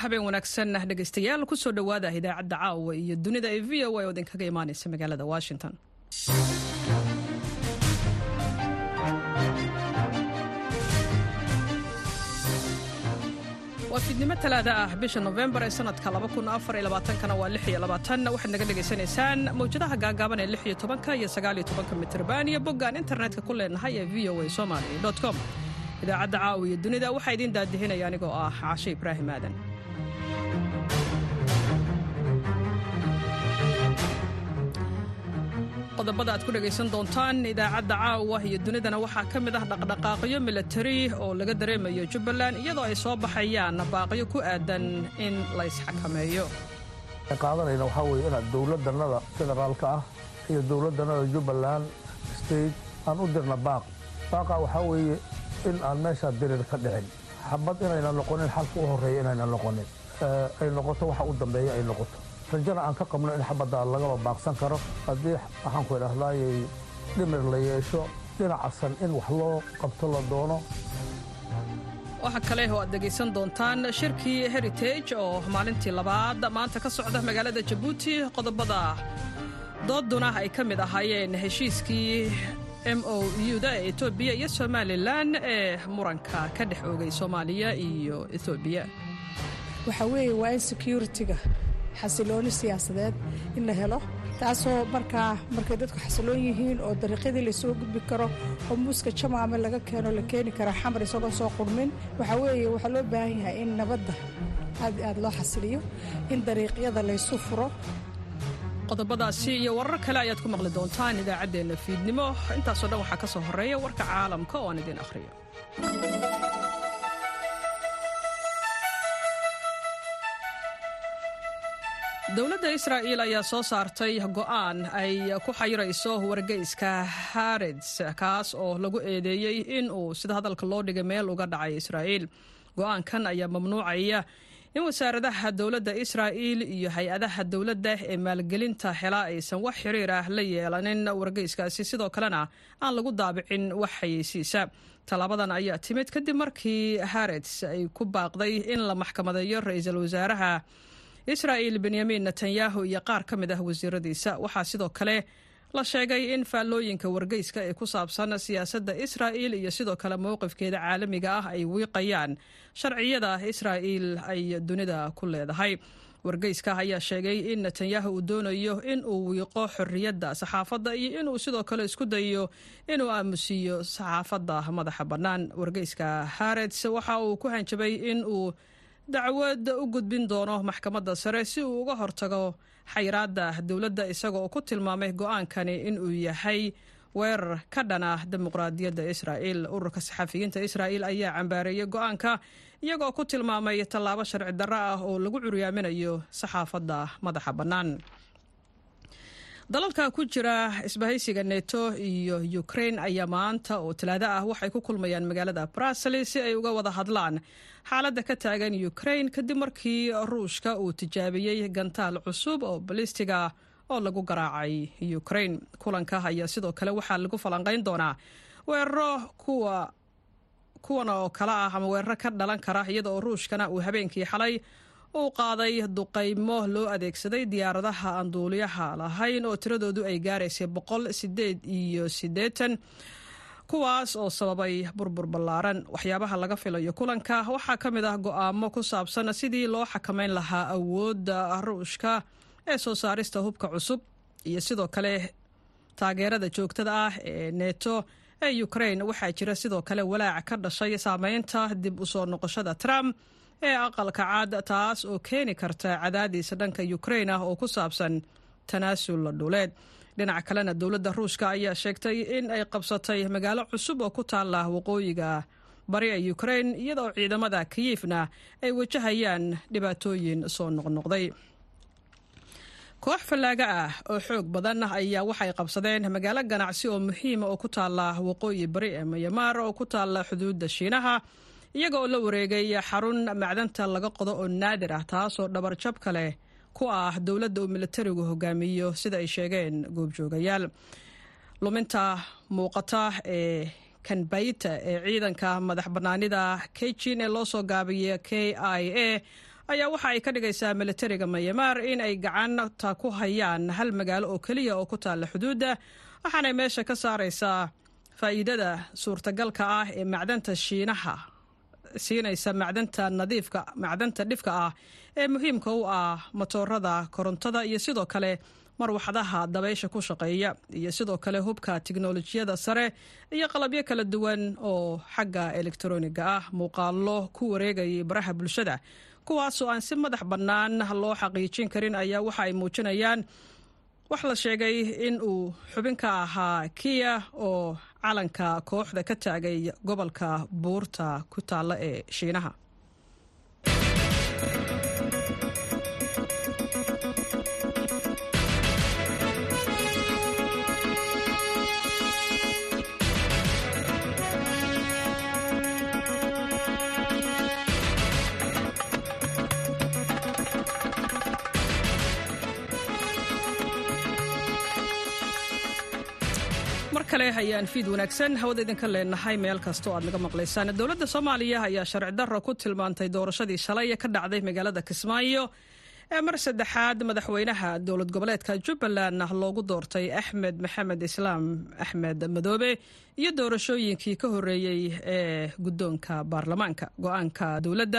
habeen wanaagsan dhegaystayaal kusoo dhowaada idaacadda caawa iyo dunida ee v o a oo idinkaga imaanaysa magaalada washington waa fiidnimo talaada ah bisha nofembar ee sanadka kana waa waxaad naga dhegaysanaysaan mawjadaha gaagaaban ee iyo iyo mitrban iyo boggaan internetka ku leenahay ee v o a somaly com idaacadda caawa iyo dunida waxaa idiin daadihinaya anigoo ah caashe ibraahim aadan qodobada aad ku dhegaysan doontaan idaacadda caawa iyo dunidana waxaa ka mid ah dhaqdhaqaaqyo milatari oo laga dareemayo jubbaland iyadoo ay soo baxayaan baaqyo ku aadan in la ysxakameeyo qaadanayna waxaa weeye inaad dowladannada federaalka ah iyo dowladannada jubbaland state aan u dirna baaq baaqa waxaa weeye in aan meeshaa dirir ka dhicin xabad inayna noqonin xalka u horreeya inayna noqonin ay noqoto waxa u dambeeya ay noqoto rajana aan ka qabno in xabadda lagaba baaqsan karo haddii waxaanku idhahdaayay dhimir la yeesho dhinacasan in wax loo qabto la doono waxa kale oo aad dhegaysan doontaan shirkii heritage oo maalintii labaad maanta ka socda magaalada jabuuti qodobada dooduna ay ka mid ahaayeen heshiiskii m o u-da ee etoobiya iyo somalilan ee muranka ka dhex oogay soomaaliya iyo etoobiya waxaa weeye waa in securitiga xasilooni siyaasadeed in la helo taasoo markaa markay dadku xasiloon yihiin oo dariiqyadii laysoo gudbi karo oo muuska jamaame laga keeno la keeni karaa xamar isagoo soo qurmin waxaa weeye waxaa loo baahan yahay in nabadda aad aad loo xasiliyo in dariiqyada laysu furo qodobadaasi iyo warar kale ayaad ku maqli doontaan idaacaddeenna fiidnimo intaasoo dhan waxaa ka soo horreeya warka caalamka oo aan idiin akhriyo dowladda israa'iil ayaa soo saartay go'aan ay ku xayirayso wargeyska hareds kaas oo lagu eedeeyey in uu sida hadalka loo dhigay meel uga dhacay israa'iil go'aankan ayaa mamnuucaya in wasaaradaha dowladda israa'iil iyo hay-adaha dowladda ee maalgelinta hela aysan wax xiriir ah la yeelanin wargeyskaasi sidoo kalena aan lagu daabicin wax xayeysiisa tallaabadan ayaa timid kadib markii harets ay ku baaqday in la maxkamadeeyo ra-iisul wasaaraha israa'iil benyamin netanyahu iyo qaar ka mid ah wasiiradiisa waxaa sidoo kale la sheegay in faallooyinka wargeyska ee ku saabsan siyaasadda israa'iil iyo sidoo kale mowqifkeeda caalamiga ah ay wiiqayaan sharciyada israa'iil ay dunida ku leedahay wargeyska ayaa sheegay in netanyahu uu doonayo in uu wiiqo xorriyadda saxaafadda iyo inuu sidoo kale isku dayo inuu aamusiiyo saxaafadda madaxa bannaan wargeyska harets waxa uu ku hanjabay in uu dacwad u gudbin doono maxkamadda sare si uu uga hortago xayiraadda dowladda isaga oo ku tilmaamay go'aankani inuu yahay weerar ka dhana dimuqraadiyadda israa'iil ururka saxafiyiinta israa'iil ayaa cambaareeyey go'aanka iyagoo ku tilmaamay tallaabo sharci darro ah oo lagu curyaaminayo saxaafadda madaxa bannaan dalalka ku jira isbahaysiga neto iyo ukrain ayaa maanta oo talaado ah waxay ku kulmayaan magaalada bruseli si ay uga wada hadlaan xaaladda ka taagan ukrain kadib markii ruushka uu tijaabiyey gantaal cusub oo balistiga oo lagu garaacay ukrain kulanka ayaa sidoo kale waxaa lagu falanqayn doonaa weeraro kuwa kuwan oo kale ah ama weeraro ka dhalan kara iyada oo ruushkana uu habeenkii xalay uu qaaday duqaymo loo adeegsaday diyaaradaha aan duuliyaha lahayn oo tiradoodu ay gaaraysay boqol sideed iyo siddeetan kuwaas oo sababay burbur ballaaran waxyaabaha laga filayo kulanka waxaa ka mid ah go'aamo ku saabsan sidii loo xakamayn lahaa awoodda ruushka ee soo saarista hubka cusub iyo sidoo kale taageerada joogtada ah ee neto ee ukrain waxaa jira sidoo kale walaac ka dhashay saameynta dib u soo noqoshada trump ee aqalka caad taas oo keeni karta cadaadiis dhanka ukrain ah oo ku saabsan tanaasul dhuleed dhinaca kalena dowladda ruushka ayaa sheegtay in ay qabsatay magaalo cusub oo ku taalla waqooyiga bari ee ukrain iyadoo ciidamada kiyifna ay wajahayaan dhibaatooyin soo noqnoqday koox fallaaga ah oo xoog badan ayaa waxay qabsadeen magaalo ganacsi oo muhiima oo ku taalla waqooyi bari ee mayamaar oo ku taalla xuduudda shiinaha iyaga oo la wareegay xarun macdanta laga qodo oo naadir ah taasoo dhabarjab ka leh ku ah dowladda uu militarigu hogaamiyo sida ay sheegeen goobjoogayaal luminta muuqata ee kanbayta ee ciidanka madax bannaanida kejin ee loo soo gaabiya k i a ayaa waxa ay ka dhigaysaa militariga mayamaar in ay gacanta ku hayaan hal magaalo oo keliya oo ku taalla xuduudda waxaanay meesha ka saaraysaa faa'iidada suurtagalka ah ee macdanta shiinaha siinaysa macdanta nadiifka macdanta dhifka ah ee muhiimka u ah matoorada korontada iyo sidoo kale marwaxdaha dabaysha ku shaqeeya iyo sidoo kale hubka tiknolojiyada sare iyo qalabyo kala duwan oo xagga elektroniga ah muuqaalo ku wareegayay baraha bulshada kuwaasoo aan si madax bannaan loo xaqiijin karin ayaa waxa ay muujinayaan wax la sheegay in uu xubin ka ahaa kiya oo calanka kooxda ka taagay gobolka buurta ku taalla ee shiinaha mar kale ayaan fiid wanaagsan hawada idinka leenahay meel kasta oo aad naga maqlaysaan dowladda soomaaliya ayaa sharci darro ku tilmaantay doorashadii shalay ka dhacday magaalada kismaayo ee mar saddexaad madaxweynaha dowlad goboleedka jubbaland loogu doortay axmed maxamed islaam axmed madoobe iyo doorashooyinkii ka horeeyey ee guddoonka baarlamaanka go-aanka dowladda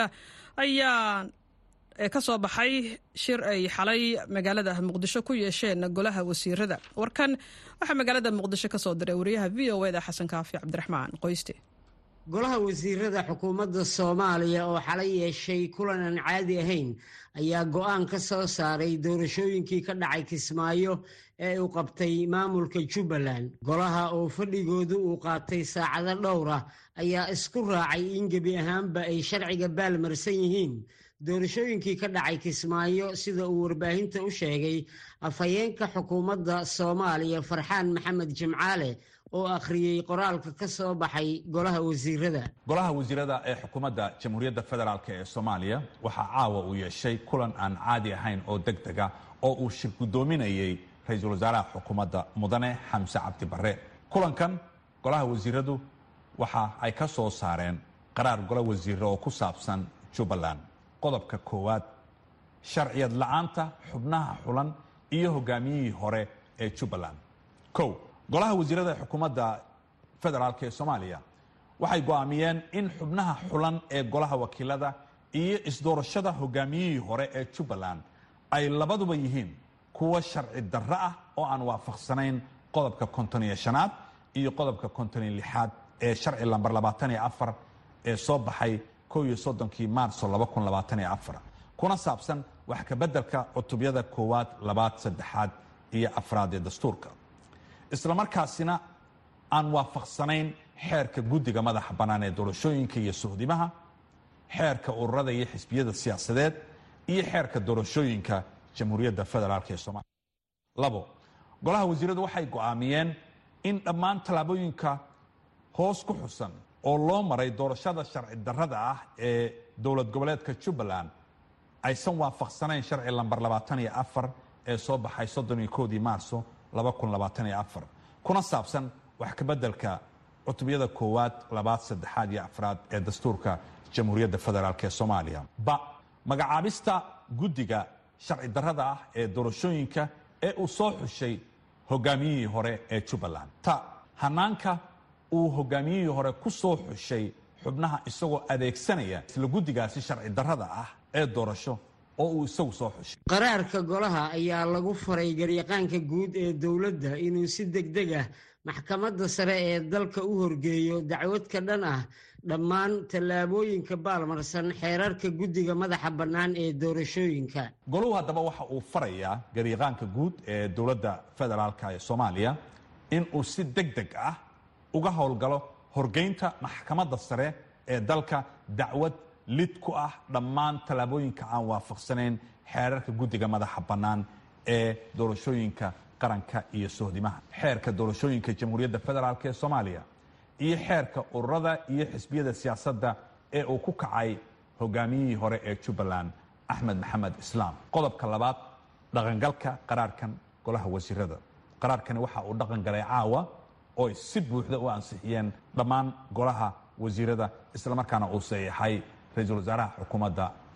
ayaa ee ka soo baxay shir ay xalay magaalada muqdisho ku yeesheen golaha wasiirada warkan waxaa magaalada muqdisho ka soo diray wariyaha v o eda xasan kaafi cabdiraxmaan qoyste golaha wasiirada xukuumadda soomaaliya oo xalay yeeshay kulan aan caadi ahayn ayaa go-aan ka soo saaray doorashooyinkii ka dhacay kismaayo ee uu qabtay maamulka jubbaland golaha oo fadhigoodu uu qaatay saacado dhowr ah ayaa isku raacay in gebi ahaanba ay sharciga baalmarsan yihiin doorashooyinkii ka dhacay kismaayo sida uu warbaahinta u sheegay afhayeenka xukuumadda soomaaliya farxaan maxamed jimcaale oo akhriyey qoraalka ka soo baxay golaha wasiirada golaha wasiirada ee xukuumadda jamhuuriyadda federaalk ee soomaaliya waxaa caawa uu yeeshay kulan aan caadi ahayn oo deg dega oo uu shir guddoominayey ra-iisul wasaaraha xukuumadda mudane xamse cabdi barre kulankan golaha wasiiradu waxa ay ka soo saareen qaraar golo wasiire oo ku saabsan jubbaland qodobka koowaad sharciyad la-aanta xubnaha xulan iyo hogaamiyihii hore ee jubbaland kow golaha wasiirada ee xukuumadda federaalk ee soomaaliya waxay go'aamiyeen in xubnaha xulan ee golaha wakiilada iyo isdoorashada hogaamiyihii hore ee jubbaland ay labaduba yihiin kuwa sharci darro ah oo aan waafaqsanayn qodobka konton iyo shanaad iyo qodobka konton iyo lixaad ee sharci lambar labaatan iyo afar ee soo baxay kow iyo soddonkii maarso laba kun labaatan iyo afar kuna saabsan wax ka beddelka cutubyada koowaad labaad saddexaad iyo afraad ee dastuurka islamarkaasina aan waafaqsanayn xeerka guddiga madaxa bannaan ee doorashooyinka iyo suhdimaha xeerka ururada iyo xisbiyada siyaasadeed iyo xeerka doorashooyinka jamhuuriyadda federaalk ee soomaaliya labo golaha wasiiradu waxay go'aamiyeen in dhammaan tallaabooyinka hoos ku xusan oo loo maray doorashada sharci darrada ah ee dowlad goboleedka jubbaland aysan waafaqsanayn sharci lambar labaatan iyo afar ee soo baxay soddon iyo koodii maarso laba kun labaatan iyo afar kuna saabsan wax ka beddelka cutubyada koowaad labaad saddexaad iyo afraad ee dastuurka jamhuuriyadda federaalk ee soomaaliya ba magacaabista guddiga sharci darrada ah ee doorashooyinka ee uu soo xushay hogaamiyihii hore ee jubbaland ta hanaanka uu hogaamiyihii hore ku soo xushay xubnaha isagoo adeegsanaya isla guddigaasi sharci darrada ah ee doorasho oo uu isagu soo xushay qaraarka golaha ayaa lagu faray garyaqaanka guud ee dowladda inuu si deg deg ah maxkamadda sare ee dalka u horgeeyo dacwad ka dhan ah dhammaan tallaabooyinka baalmarsan xeerarka guddiga madaxa bannaan ee doorashooyinka goluhu haddaba waxa uu farayaa garyaqaanka guud ee dowladda federaalka ee soomaaliya in uu si deg deg ah uga howlgalo horgeynta maxkamadda sare ee dalka dacwad lid ku ah dhammaan tallaabooyinka aan waafaqsanayn xeerarka guddiga madaxa bannaan ee doorashooyinka qaranka iyo sohdimaha xeerka doorashooyinka jamhuuriyadda federaalk ee soomaaliya iyo xeerka ururada iyo xisbiyada siyaasadda ee uu ku kacay hogaamiyihii hore ee jubbaland axmed maxamed islaam qodobka labaad dhaqangalka qaraarkan golaha wasiirada qaraarkani waxa uu dhaqan galay caawa oo ay si buuxda u ansixiyeen dhammaan golaha wasiirada islamarkaana uu saxiixay ra-iisul wasaaraha xukuumadda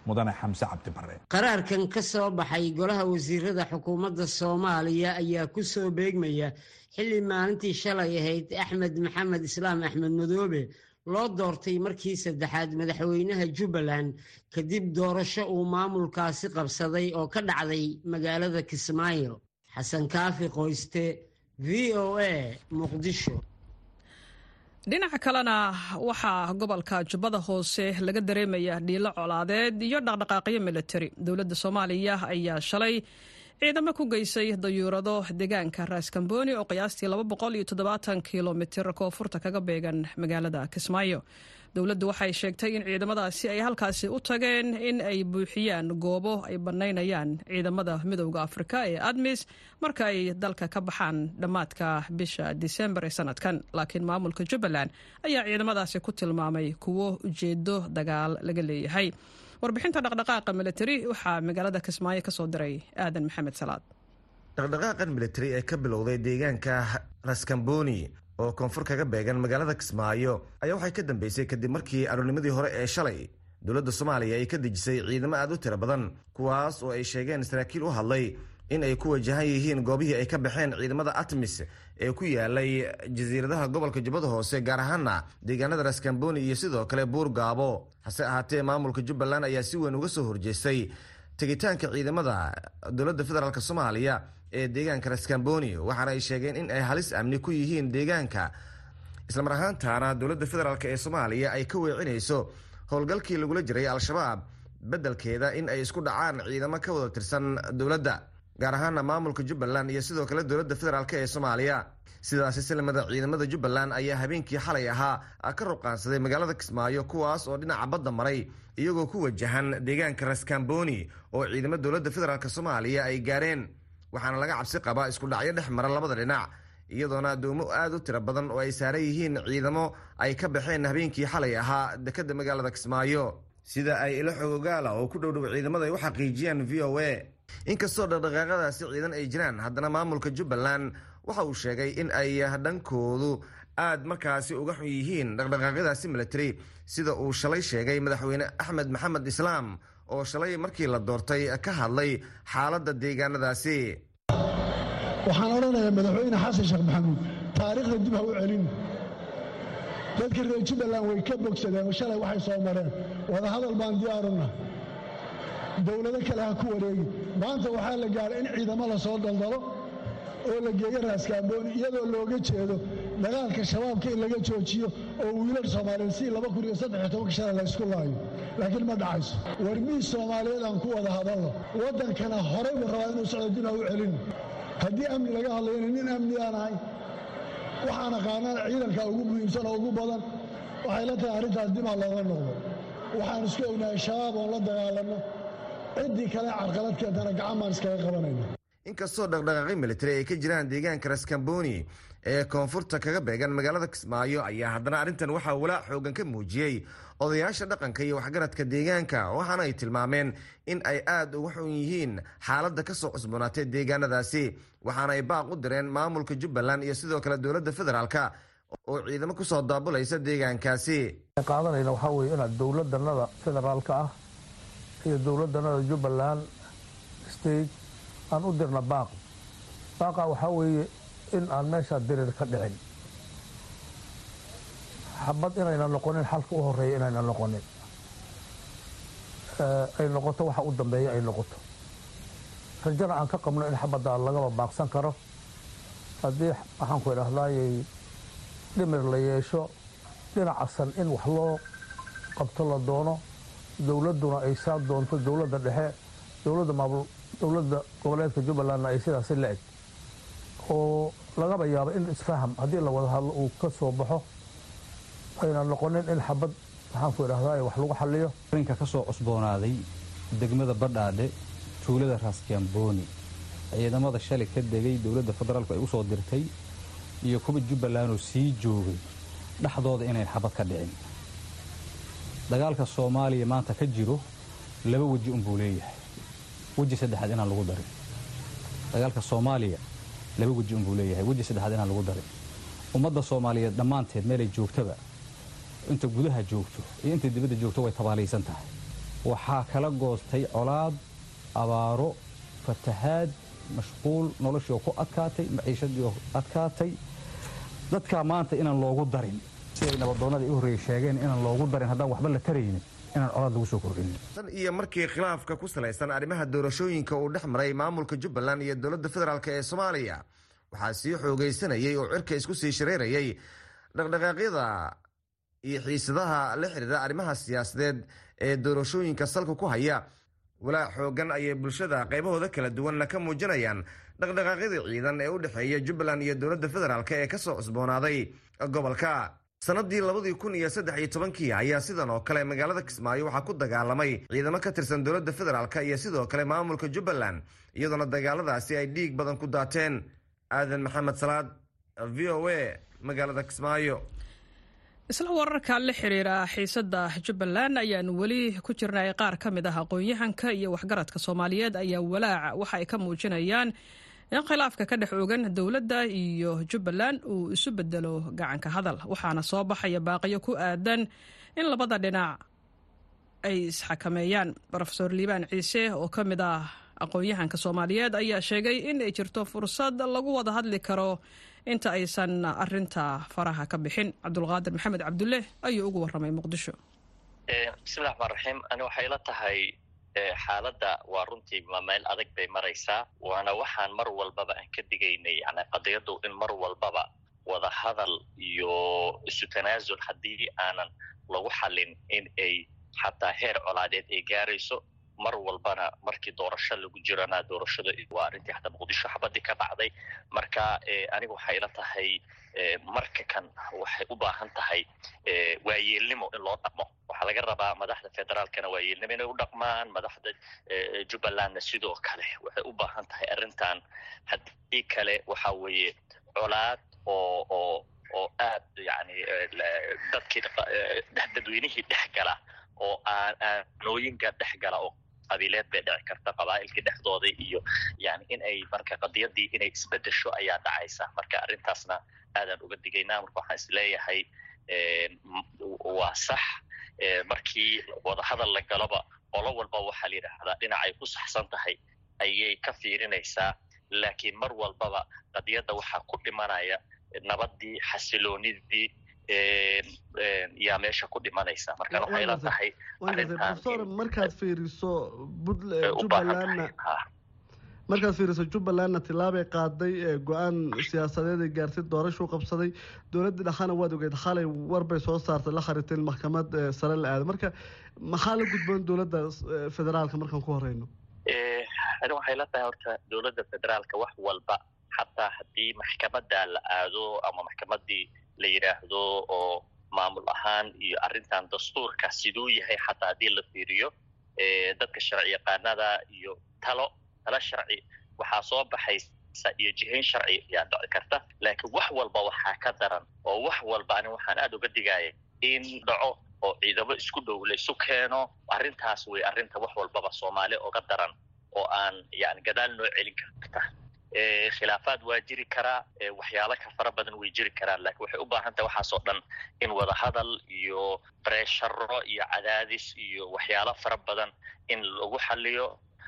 mudane xamse cabdi bare qaraarkan ka soo baxay golaha wasiirada xukuumadda soomaaliya ayaa ku soo beegmaya xilli maalintii shalay ahayd axmed maxamed islaam axmed madoobe loo doortay markii saddexaad madaxweynaha jubbaland kadib doorasho uu maamulkaasi qabsaday oo ka dhacday magaalada kismaayo xasan kaafi qoyste v o a muqdisho dhinaca kalena waxaa gobolka jubbada hoose laga dareemaya dhiilo colaadeed iyo dhaqdhaqaaqyo militari dowladda soomaaliya ayaa shalay ciidamo ku geysay dayuurado deegaanka raaskambooni oo qiyaastii kilomitir koonfurta kaga beegan magaalada kismaayo dowladdu waxay sheegtay in ciidamadaasi ay halkaasi u tageen in ay buuxiyaan goobo ay bannaynayaan ciidamada midowda afrika ee admis marka ay dalka ka baxaan dhammaadka bisha disembar ee sanadkan laakiin maamulka jubbaland ayaa ciidamadaasi ku tilmaamay kuwo ujeedo dagaal laga leeyahay warbixinta dhaqdhaqaaqa militari waxaa magaalada kismaayo ka soo diray aadan maxamed salaad dhaqdhaqaaqan militari ee ka bilowday deegaanka raskamboni oo koonfur kaga beegan magaalada kismaayo ayaa waxay ka dambeysay kadib markii aroornimadii hore ee shalay dowladda soomaaliya ay ka dejisay ciidamo aad u tiro badan kuwaas oo ay sheegeen saraakiil u hadlay in ay ku wajahan yihiin goobihii ay ka baxeen ciidamada atmis ee ku yaalay jasiiradaha gobolka jubbada hoose gaar ahaana deegaanada raskamboni iyo sidoo kale buur gaabo hase ahaatee maamulka jubbaland ayaa si weyn uga soo horjeestay tegitaanka ciidamada dowladda federaalk soomaaliya ee deegaanka raskamboni waxaana ay sheegeen in ay halis amni ku yihiin deegaanka islamar ahaantaana dowladda federaalk ee soomaaliya ay ka weecinayso howlgalkii lagula jiray al-shabaab beddelkeeda in ay isku dhacaan ciidamo ka wada tirsan dowladda gaar ahaana maamulka jubbaland iyo sidoo kale dowladda federaalk ee soomaaliya sidaasi silmada ciidamada jubbaland ayaa habeenkii xalay ahaa ka ruqaansaday magaalada kismaayo kuwaas oo dhinaca badda maray iyagoo ku wajahan deegaanka raskamboni oo ciidamo dowladda federaalk soomaaliya ay gaareen waxaana laga cabsi qabaa isku dhacyo dhex mara labada dhinac iyadoona addoomo aad u tiro badan oo ay saaran yihiin ciidamo ay ka baxeen habeenkii xalay ahaa dekadda magaalada kismaayo sida ay ilo xogogaala oo ku dhowdhow ciidamada ay u xaqiijiyaan v o a inkastoo dhaqdhaqaaqadaasi ciidan ay jiraan haddana maamulka jubbaland waxa uu sheegay in ay dhankoodu aad markaasi uga xun yihiin dhaqdhaqaaqyadaasi military sida uu shalay sheegay madaxweyne axmed maxamed islaam oo shalay markii la doortay ka hadlay xaaladda deegaanadaasi waxaan odhanayaa madaxweyne xasan sheekh maxamuud taariikhda dib ha u celin dadka reer jubbaland way ka bogsadeen shalay waxay soo mareen wadahadal baan diyaaruna dowlado kale ha ku wareegi maanta waxaa la gaaray in ciidamo la soo daldalo oo la geeyo raaskaambooni iyadoo looga jeedo dagaalka shabaabka in laga joojiyo oo wiilal soomaaliyeed si laba kun iyo saddex tobanka shala la ysku laayo laakiin ma dhacayso warmiis soomaaliyeed aan ku wada hadalno waddankana horey buu rabaa inuu socdo dib ha u celin haddii amni laga hadlayona nin amni aan ahay waxaan aqaanaa ciidanka ugu muhiimsan oo ugu badan waxay la tahay arrintaas dib ha looga noqdo waxaan isku ognahay shabaab oon la dagaalanno ciddii kale carqalad keentana gacan baan iskaga qabanayna inkastoo dhaqdhaqaaqi militari ay ka jiraan deegaanka raskamboni ee koonfurta kaga beegan magaalada kismaayo ayaa haddana arrintan waxaa walaac xoogan ka muujiyey odayaasha dhaqanka iyo waxgaradka deegaanka waxaana ay tilmaameen in ay aad uga xun yihiin xaaladda ka soo cusboonaatay deegaanadaasi waxaana ay baaq u direen maamulka jubbaland iyo sidoo kale dowladda federaalka oo ciidamo kusoo daabulaysa deegaankaasi qaadanayna waxaa weye inaad dowladanada federaalka ah iyo dowladanada jubbaland state aan u dirna baaq baaqa waxaa weeye in aan meeshaa dirir ka dhicin xabad inayna noqonin xalka u horeeya inayna noqonin ay noqoto waxa u dambeeya ay noqoto rajana aan ka qabno in xabadda lagaba baaqsan karo haddii waxaan ku idhahdaayay dhimir la yeesho dhinacasan in wax loo qabto la doono dowladduna ay saa doonto dowladda dhexe dowladda maamul dowladda goboleedka jubbalandna ay sidaasi la eg oo lagaba yaabo in isfaham haddii la wada hadlo uu ka soo baxo ayna noqonin in xabad waxaan ku idhahdaa wax lagu xaliyo arrinka ka soo cusboonaaday degmada badhaadhe tuulada raaskamboni ciidamada shalay ka degay dowladda federaalku ay u soo dirtay iyo kuwa jubbaland oo sii joogay dhexdooda inayn xabad ka dhicin dagaalka soomaaliya maanta ka jiro laba weji unbuu leeyahay weji saddexaad inaan lagu darin dagaalka soomaaliya laba weji unbuu leeyahay weji saddexaad inaan lagu darin ummadda soomaaliyeed dhammaanteed meelay joogtaba inta gudaha joogto iyo inta dibadda joogto way tabaalaysan tahay waxaa kala goostay colaad abaaro fatahaad mashquul noloshii oo ku adkaatay maciishadii oo adkaatay dadkaa maanta inaan loogu darin siday nabadoonnada i horreeyey sheegeen inaan loogu darin haddaan waxba la taraynin inaan colaad lagu soo kordhinin tan iyo markii khilaafka ku salaysan arrimaha doorashooyinka uu dhex maray maamulka jubbaland iyo dowladda federaalk ee soomaaliya waxaa sii xoogaysanayay oo cirka isku sii shareerayay dhaqdhaqaaqyada iyo xiisadaha la xidhiira arrimaha siyaasadeed ee doorashooyinka salka ku haya walaac xoogan ayay bulshada qaybahooda kala duwanna ka muujinayaan dhaqdhaqaaqyada ciidan ee u dhexeeya jubbaland iyo dowladda federaalk ee kasoo cusboonaaday gobolka sanadii labadii kun iyo saddex iyo tobankii ayaa sidan oo kale magaalada kismaayo waxaa ku dagaalamay ciidamo ka tirsan dowladda federaalk iyo sidoo kale maamulka jubbaland iyadoona dagaaladaasi ay dhiig badan ku daateen aadan maxamed salaad v o a magaalada kismaayo isla wararka la xiriira xiisada jubbaland ayaan weli ku jirnay qaar ka mid ah aqoon-yahanka iyo waxgaradka soomaaliyeed ayaa walaaca waxa ay ka muujinayaan in khilaafka ka dhex ogan dowladda iyo jubbaland uu isu bedelo gacanka hadal waxaana soo baxaya baaqiyo ku aadan in labada dhinac ay isxakameeyaan rofeor liibaan ciise oo ka mid ah aqoon-yahanka soomaaliyeed ayaa sheegay in ay jirto fursad lagu wada hadli karo inta aysan arinta faraha ka bixin cabdulqaadir maxamed cabdulle ayuu ugu waramay muqdisho bismillahi raxmaan raxiim ani waxay la tahay xaaladda waa runtii meel adag bay maraysaa waana waxaan mar walbaba aan ka digaynay yani qadiyaddu in mar walbaba wada hadal iyo isu tanaasul haddii aanan lagu xalin in ay xataa heer colaadeed ay gaarayso mar walbana markii doorasho lagu jirana doorashada waa arrintii xataa muqdisho xabadii ka dhacday marka aniga waxay ila tahay marka kan waxay u baahan tahay waayeelnimo in loo dhaqmo waxaa laga rabaa madaxda federaalkana waayeelnimo inay u dhaqmaan madaxda jubbalandna sidoo kale waxay u baahan tahay arrintan haddii kale waxa weeye colaad oo oo oo aad yani dadkii dadweynihii dhex gala oo aan aanooyinka dhex gala oo qabiileed bay dhici karta qabaa'ilkii dhexdooda iyo yani in ay marka qadiyadii inay isbedesho ayaa dhacaysa marka arrintaasna aadaan uga digaynaa marka waxaan isleeyahay waa sax markii wadahadal la galoba qolo walba waxaa la yidhaahdaa dhinacay ku saxsan tahay ayay ka fiirinaysaa laakiin mar walbaba qadiyadda waxaa ku dhimanaya nabadii xasiloonidii yaa meesha ku dhimanaysa marka waxay la tahay profesor markaad fiiriso jubbalandna markaad fiiriso jubbalandna tilaabay qaaday go-aan siyaasadeed ay gaartay doorashuu qabsaday dowladda dhexana waad ogeed xalay warbay soo saartay la khariteen maxkamad sare la aada marka maxaa la gudboon dowladda federaalka markaan ku horeyno ani waxay la tahay horta dowladda federaalka wax walba xataa haddii maxkamadda la aado ama maxkamadii la yidhaahdo oo maamul ahaan iyo arrintan dastuurka siduu yahay xataa haddii la fiiriyo dadka sharci yaqaanada iyo talo talo sharci waxaa soo baxaysa iyo jihayn sharci ayaa dhici karta laakiin wax walba waxaa ka daran oo wax walba ani waxaan aada uga digaya in dhaco oo ciidamo isku dhow la isu keeno arrintaas way arrinta wax walbaba soomaali oga daran oo aan yani gadaal noo celin karta khilaafaad waa jiri karaa waxyaalo ka fara badan way jiri karaan lakiin waxay u baahan tahay waxaasoo dhan in wada hadal iyo bresharo iyo cadaadis iyo waxyaalo fara badan in lagu xaliyo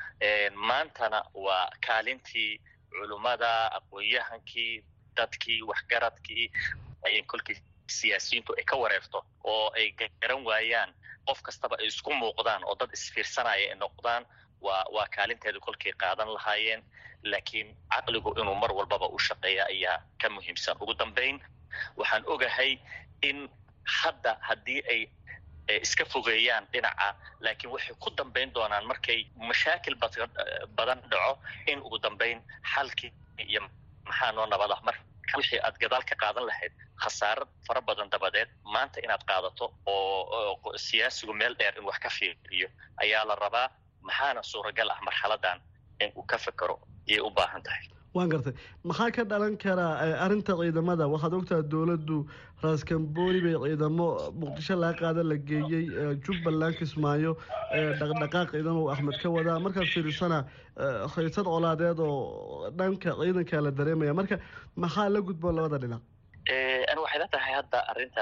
maantana waa kaalintii culummada aqoon-yahankii dadkii waxgaradkii ay kolkii siyaasiyiintu ay ka wareerto oo ay garan waayaan qof kastaba ay isku muuqdaan oo dad isfiirsanaya ay noqdaan waa waa kaalinteeda kolkay qaadan lahaayeen laakiin caqligu inuu mar walbaba u shaqeeya ayaa ka muhiimsan ugu dambayn waxaan ogahay in hadda haddii ay iska fogeeyaan dhinaca laakiin waxay ku dambayn doonaan markay mashaakil badan dhaco in ugu dambayn xalkii iyo maxaa noo nabada mar wixii aad gadaal ka qaadan lahayd khasaaro fara badan dabadeed maanta inaad qaadato oo siyaasigu meel dheer in wax ka fiiriyo ayaa la rabaa maxaana suuragal ah marxaladan in uu ka fekero iyay u baahan tahay waan gartay maxaa ka dhalan karaa arrinta ciidamada waxaad ogtaha dowladdu raaskambooni bay ciidamo muqdisho laga qaada la geeyey jubbaland kismaayo dhaqdhaqaaq ciidan uu axmed ka wadaa markaad fiirisana haysad colaadeed oo dhanka ciidankaa la dareemaya marka maxaa la gudboon labada dhinac ani waxay la tahay hadda arrintan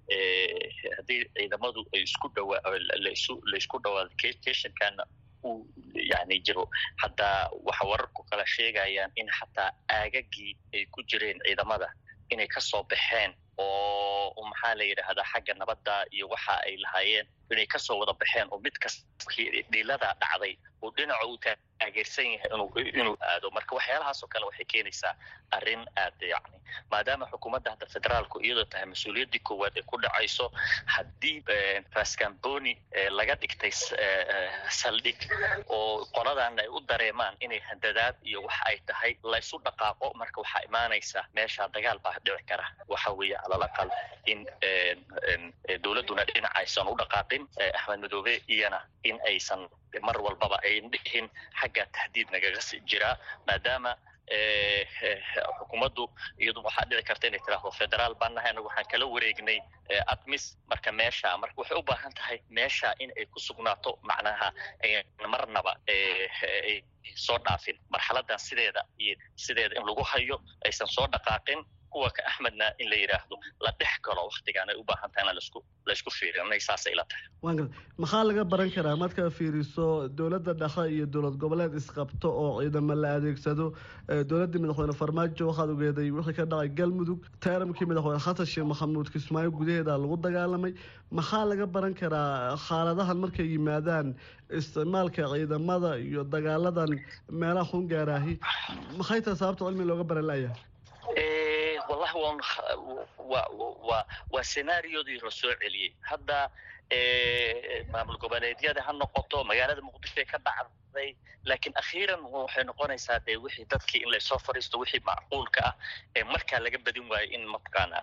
haddii ciidamadu ay isku dhawaa lasu laysku dhawaado keshankaana uu yani jiro hadda waxa wararku kala sheegayaan in xataa aagagii ay ku jireen ciidamada inay kasoo baxeen oo maxaa la yidhaahdaa xagga nabadda iyo waxa ay lahaayeen inay kasoo wada baxeen oo mid kas dhiilada dhacday uu dhinaca uu taageersan yahay inuu inuu aado marka waxyaalahaas oo kale waxay keenaysaa arrin aad yani maadaama xukuumadda hadda federaalku iyadoo tahay mas-uuliyaddii koowaad ay ku dhacayso haddii rascamboni laga dhigtay saldhig oo qoladan ay u dareemaan inay handadaad iyo waxa ay tahay laysu dhaqaaqo marka waxaa imaanaysa meesha dagaal baa dhici kara waxa weeye calal aqal in dowladduna dhinaca aysan u dhaqaaqin axmed madoobe iyana in aysan mar walbaba ayn dhihin xagga tahdiid nagaga jiraa maadaama xukuumaddu iyadu waxaa dhici karta inay tiraahdo federaal baan nahay anagu waxaan kala wareegnay admis marka meesha marka waxay u baahan tahay meesha in ay ku sugnaato macnaha marnaba soo dhaafin marxaladan sideeda iyo sideeda in lagu hayo aysan soo dhaqaaqin kuwa ka axmedna in la yidhaahdo la dhex galo waktigaan ay u baahan tahay in lasku laysku fiiriyo inay saasay la tahay waan garta maxaa laga baran karaa markaa fiiriso dowladda dhexe iyo dowlad goboleed isqabto oo ciidamo la adeegsado dowladdii madaxweyne farmaajo waxaad ogeeday wixii ka dhacay galmudug taaramkii madaxweyne xasan sheekh maxamuud kismaayo gudaheeda lagu dagaalamay maxaa laga baran karaa xaaladahan markay yimaadaan isticmaalka ciidamada iyo dagaaladan meelaha xungaaraahi maxay tahay sababta cilmi looga baran layahay wallahi wan wa wa waa senaariodii la soo celiyey hadda maamul goboleedyada ha noqoto magaalada muqdishoay ka dhacday laakiin akhiiran waxay noqonaysaa dee wixii dadkii in laysoo fariisto wixii macquulka ah ee markaa laga badin waayo in mataqaana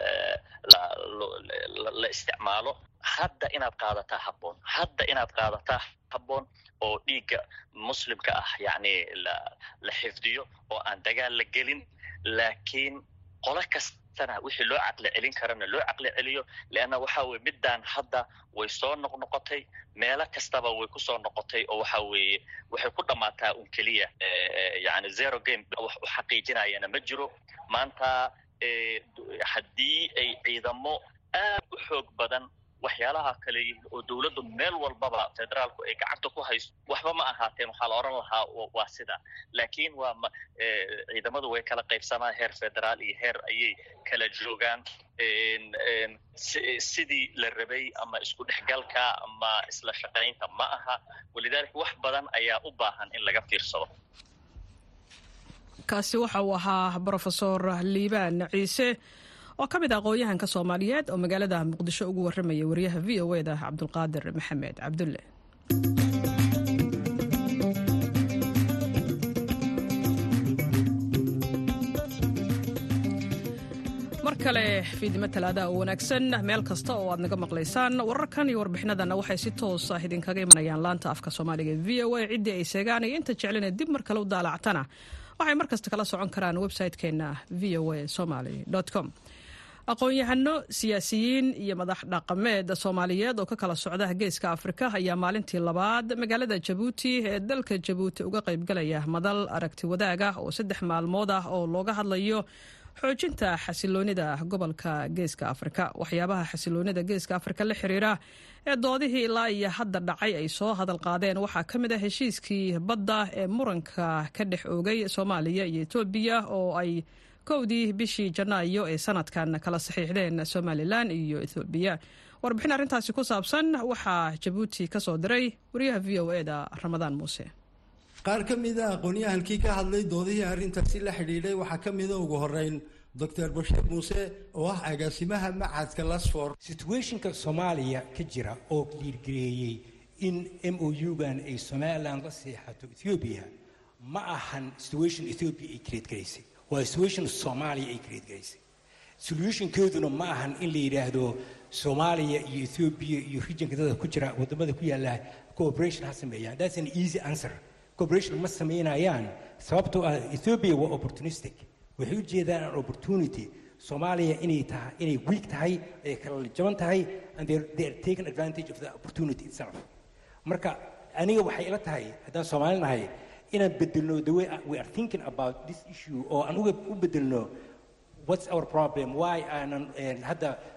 la isticmaalo hadda inaad qaadataa habboon hadda inaad qaadataa habboon oo dhiigga muslimka ah yacni la la xifdiyo oo aan dagaal la gelin laakiin qolo kastana wixii loo caqli celin karana loo caqli celiyo leanna waxa weye middaan hadda way soo noqnoqotay meelo kastaba way kusoo noqotay oo waxa weeye waxay ku dhammaataa un keliya yani zero game wax u xaqiijinayana ma jiro maanta haddii ay ciidamo aad u xoog badan waxyaalaha kale oo dowladdu meel walbaba federaalku ay gacanta ku hayso waxba ma ahaateen waxaa la odhan lahaa waa sida laakiin waa ma ciidamadu way kala qaybsamaan heer federaal iyo heer ayay kala joogaan sidii la rabay ama isku dhexgalka ama isla shaqaynta ma aha walidaalika wax badan ayaa u baahan in laga fiirsado kaasi waxa uu ahaa brofesor liibaan ciise oo ka mid ah aqoon-yahanka soomaaliyeed oo magaalada muqdisho ugu warramaya wariyaha v o e da cabdulqaadir maxamed cabdulle mar kale fiidnimo talaada oo wanaagsan meel kasta oo aad naga maqlaysaan wararkan iyo warbixinadanna waxay si toos ah idinkaga imanayaan laanta afka soomaaliga v o a ciddii ay seegaan iyo inta jeclina dib mar kale u daalactana waxay mar kasta kala socon karaan website-keenna v o a somaly com aqoon-yahano siyaasiyiin iyo madax dhaqameed soomaaliyeed oo ka kala socda geeska afrika ayaa maalintii labaad magaalada jabuuti ee dalka jabuuti uga qaybgalaya madal aragti wadaag ah oo saddex maalmood ah oo looga hadlayo xoojinta xasiloonida gobolka geeska afrika waxyaabaha xasiloonida geeska afrika la xiriira ee doodihii ilaa iyo hadda dhacay ay soo hadal qaadeen waxaa ka mid ah heshiiskii badda ee muranka ka dhex oogay soomaaliya iyo etoobiya oo ay kowdii bishii janaayo ee sanadkan kala saxiixdeen somalilan iyo ethoobiya warbixin arrintaasi ku saabsan waxaa jabuuti ka soo diray wariyaha v o e da ramadaan muuse qaar ka mida aqoon-yahankii ka hadlay doodihii arrintaasi la xidhiidhay waxaa ka mida ugu horeyn doctor bashiir muuse oo ah agaasimaha macadka lasfor situationka soomaaliya ka jira oo dhiirgareeyey in m o u-gan ay somalilan la seexato ethoobiya ma ahan situation ethoobiya ay create garaysay waa situation soomaaliya ay create garaysay solutionkeeduna ma ahan in la yidhaahdo soomaaliya iyo ethoobiya iyo regionka dada ku jira wadamada ku yaala cooperation ha sameeyaan that's an easy answer cooperation ma sameynayaan sababtoo ah ethiopia waa opportunistic waxay u jeedaan an opportunity soomaaliya inay tahay inay weak tahay ay kala jaban tahay and they're, they're taking advantage of the opportunity itself marka aniga waxay ila tahay haddaan soomaali nahay inaan bedelno the way we are thinking about this issue oo aan uga u bedelno what's our problem why aanan hadda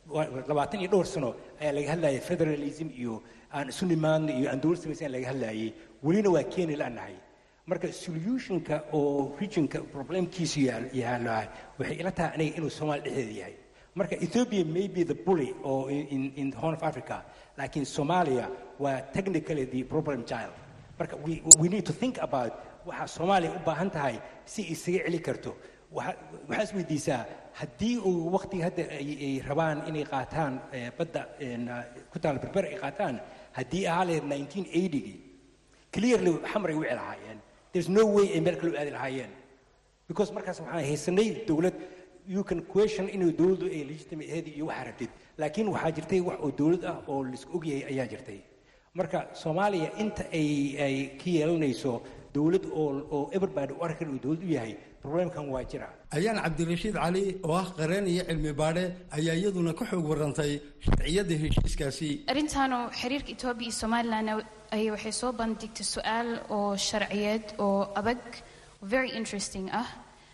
labaatan iyo dhowr sano ayaa laga hadlayay federalism iyo aan isu nimaadno iyo aan dowlad samaysan laga hadlayay welina waa keeni la'nahay marka solutionka oo regionka problemkiisu yaalo waxay ila tahay aniga inuu soomaali dhexdeeda yahay marka ethiopia may be the bully oo in, in the horn of africa laakiin somalia waa technically the problem child marka we, we need to think about waxa soomaaliya u baahan tahay si isaga celi karto waxaa is weydiisaa haddii uu waqtiga hadda ay rabaan inay qaataan badda ku taala berber ay qaataan haddii ahaa lahayd 1980gii clearly xamar ay wici lahaayeen there's no way ay meel kale u aadi lahaayeen because markaas waxaan haysanay dowlad you can question inuu dowladdu ay legitimate ahayd iyo waxaa rabtid laakiin waxaa jirtay wax oo dowlad ah oo laisku ogyahay ayaa jirtay marka soomaaliya inta ay ay ka yeelanayso dowlad oo oo everybody u arkan uu dowlad u yahay problemkan waa jira ayaan cabdirashiid cali oo ah qareen iyo cilmi baadhe ayaa iyaduna ka xoog warantay sharciyadda heshiiskaasi arrintaanu xiriirka etoobiya iyo somalilan ay waxay soo bandhigtay su-aal oo sharciyeed oo adag very interesting ah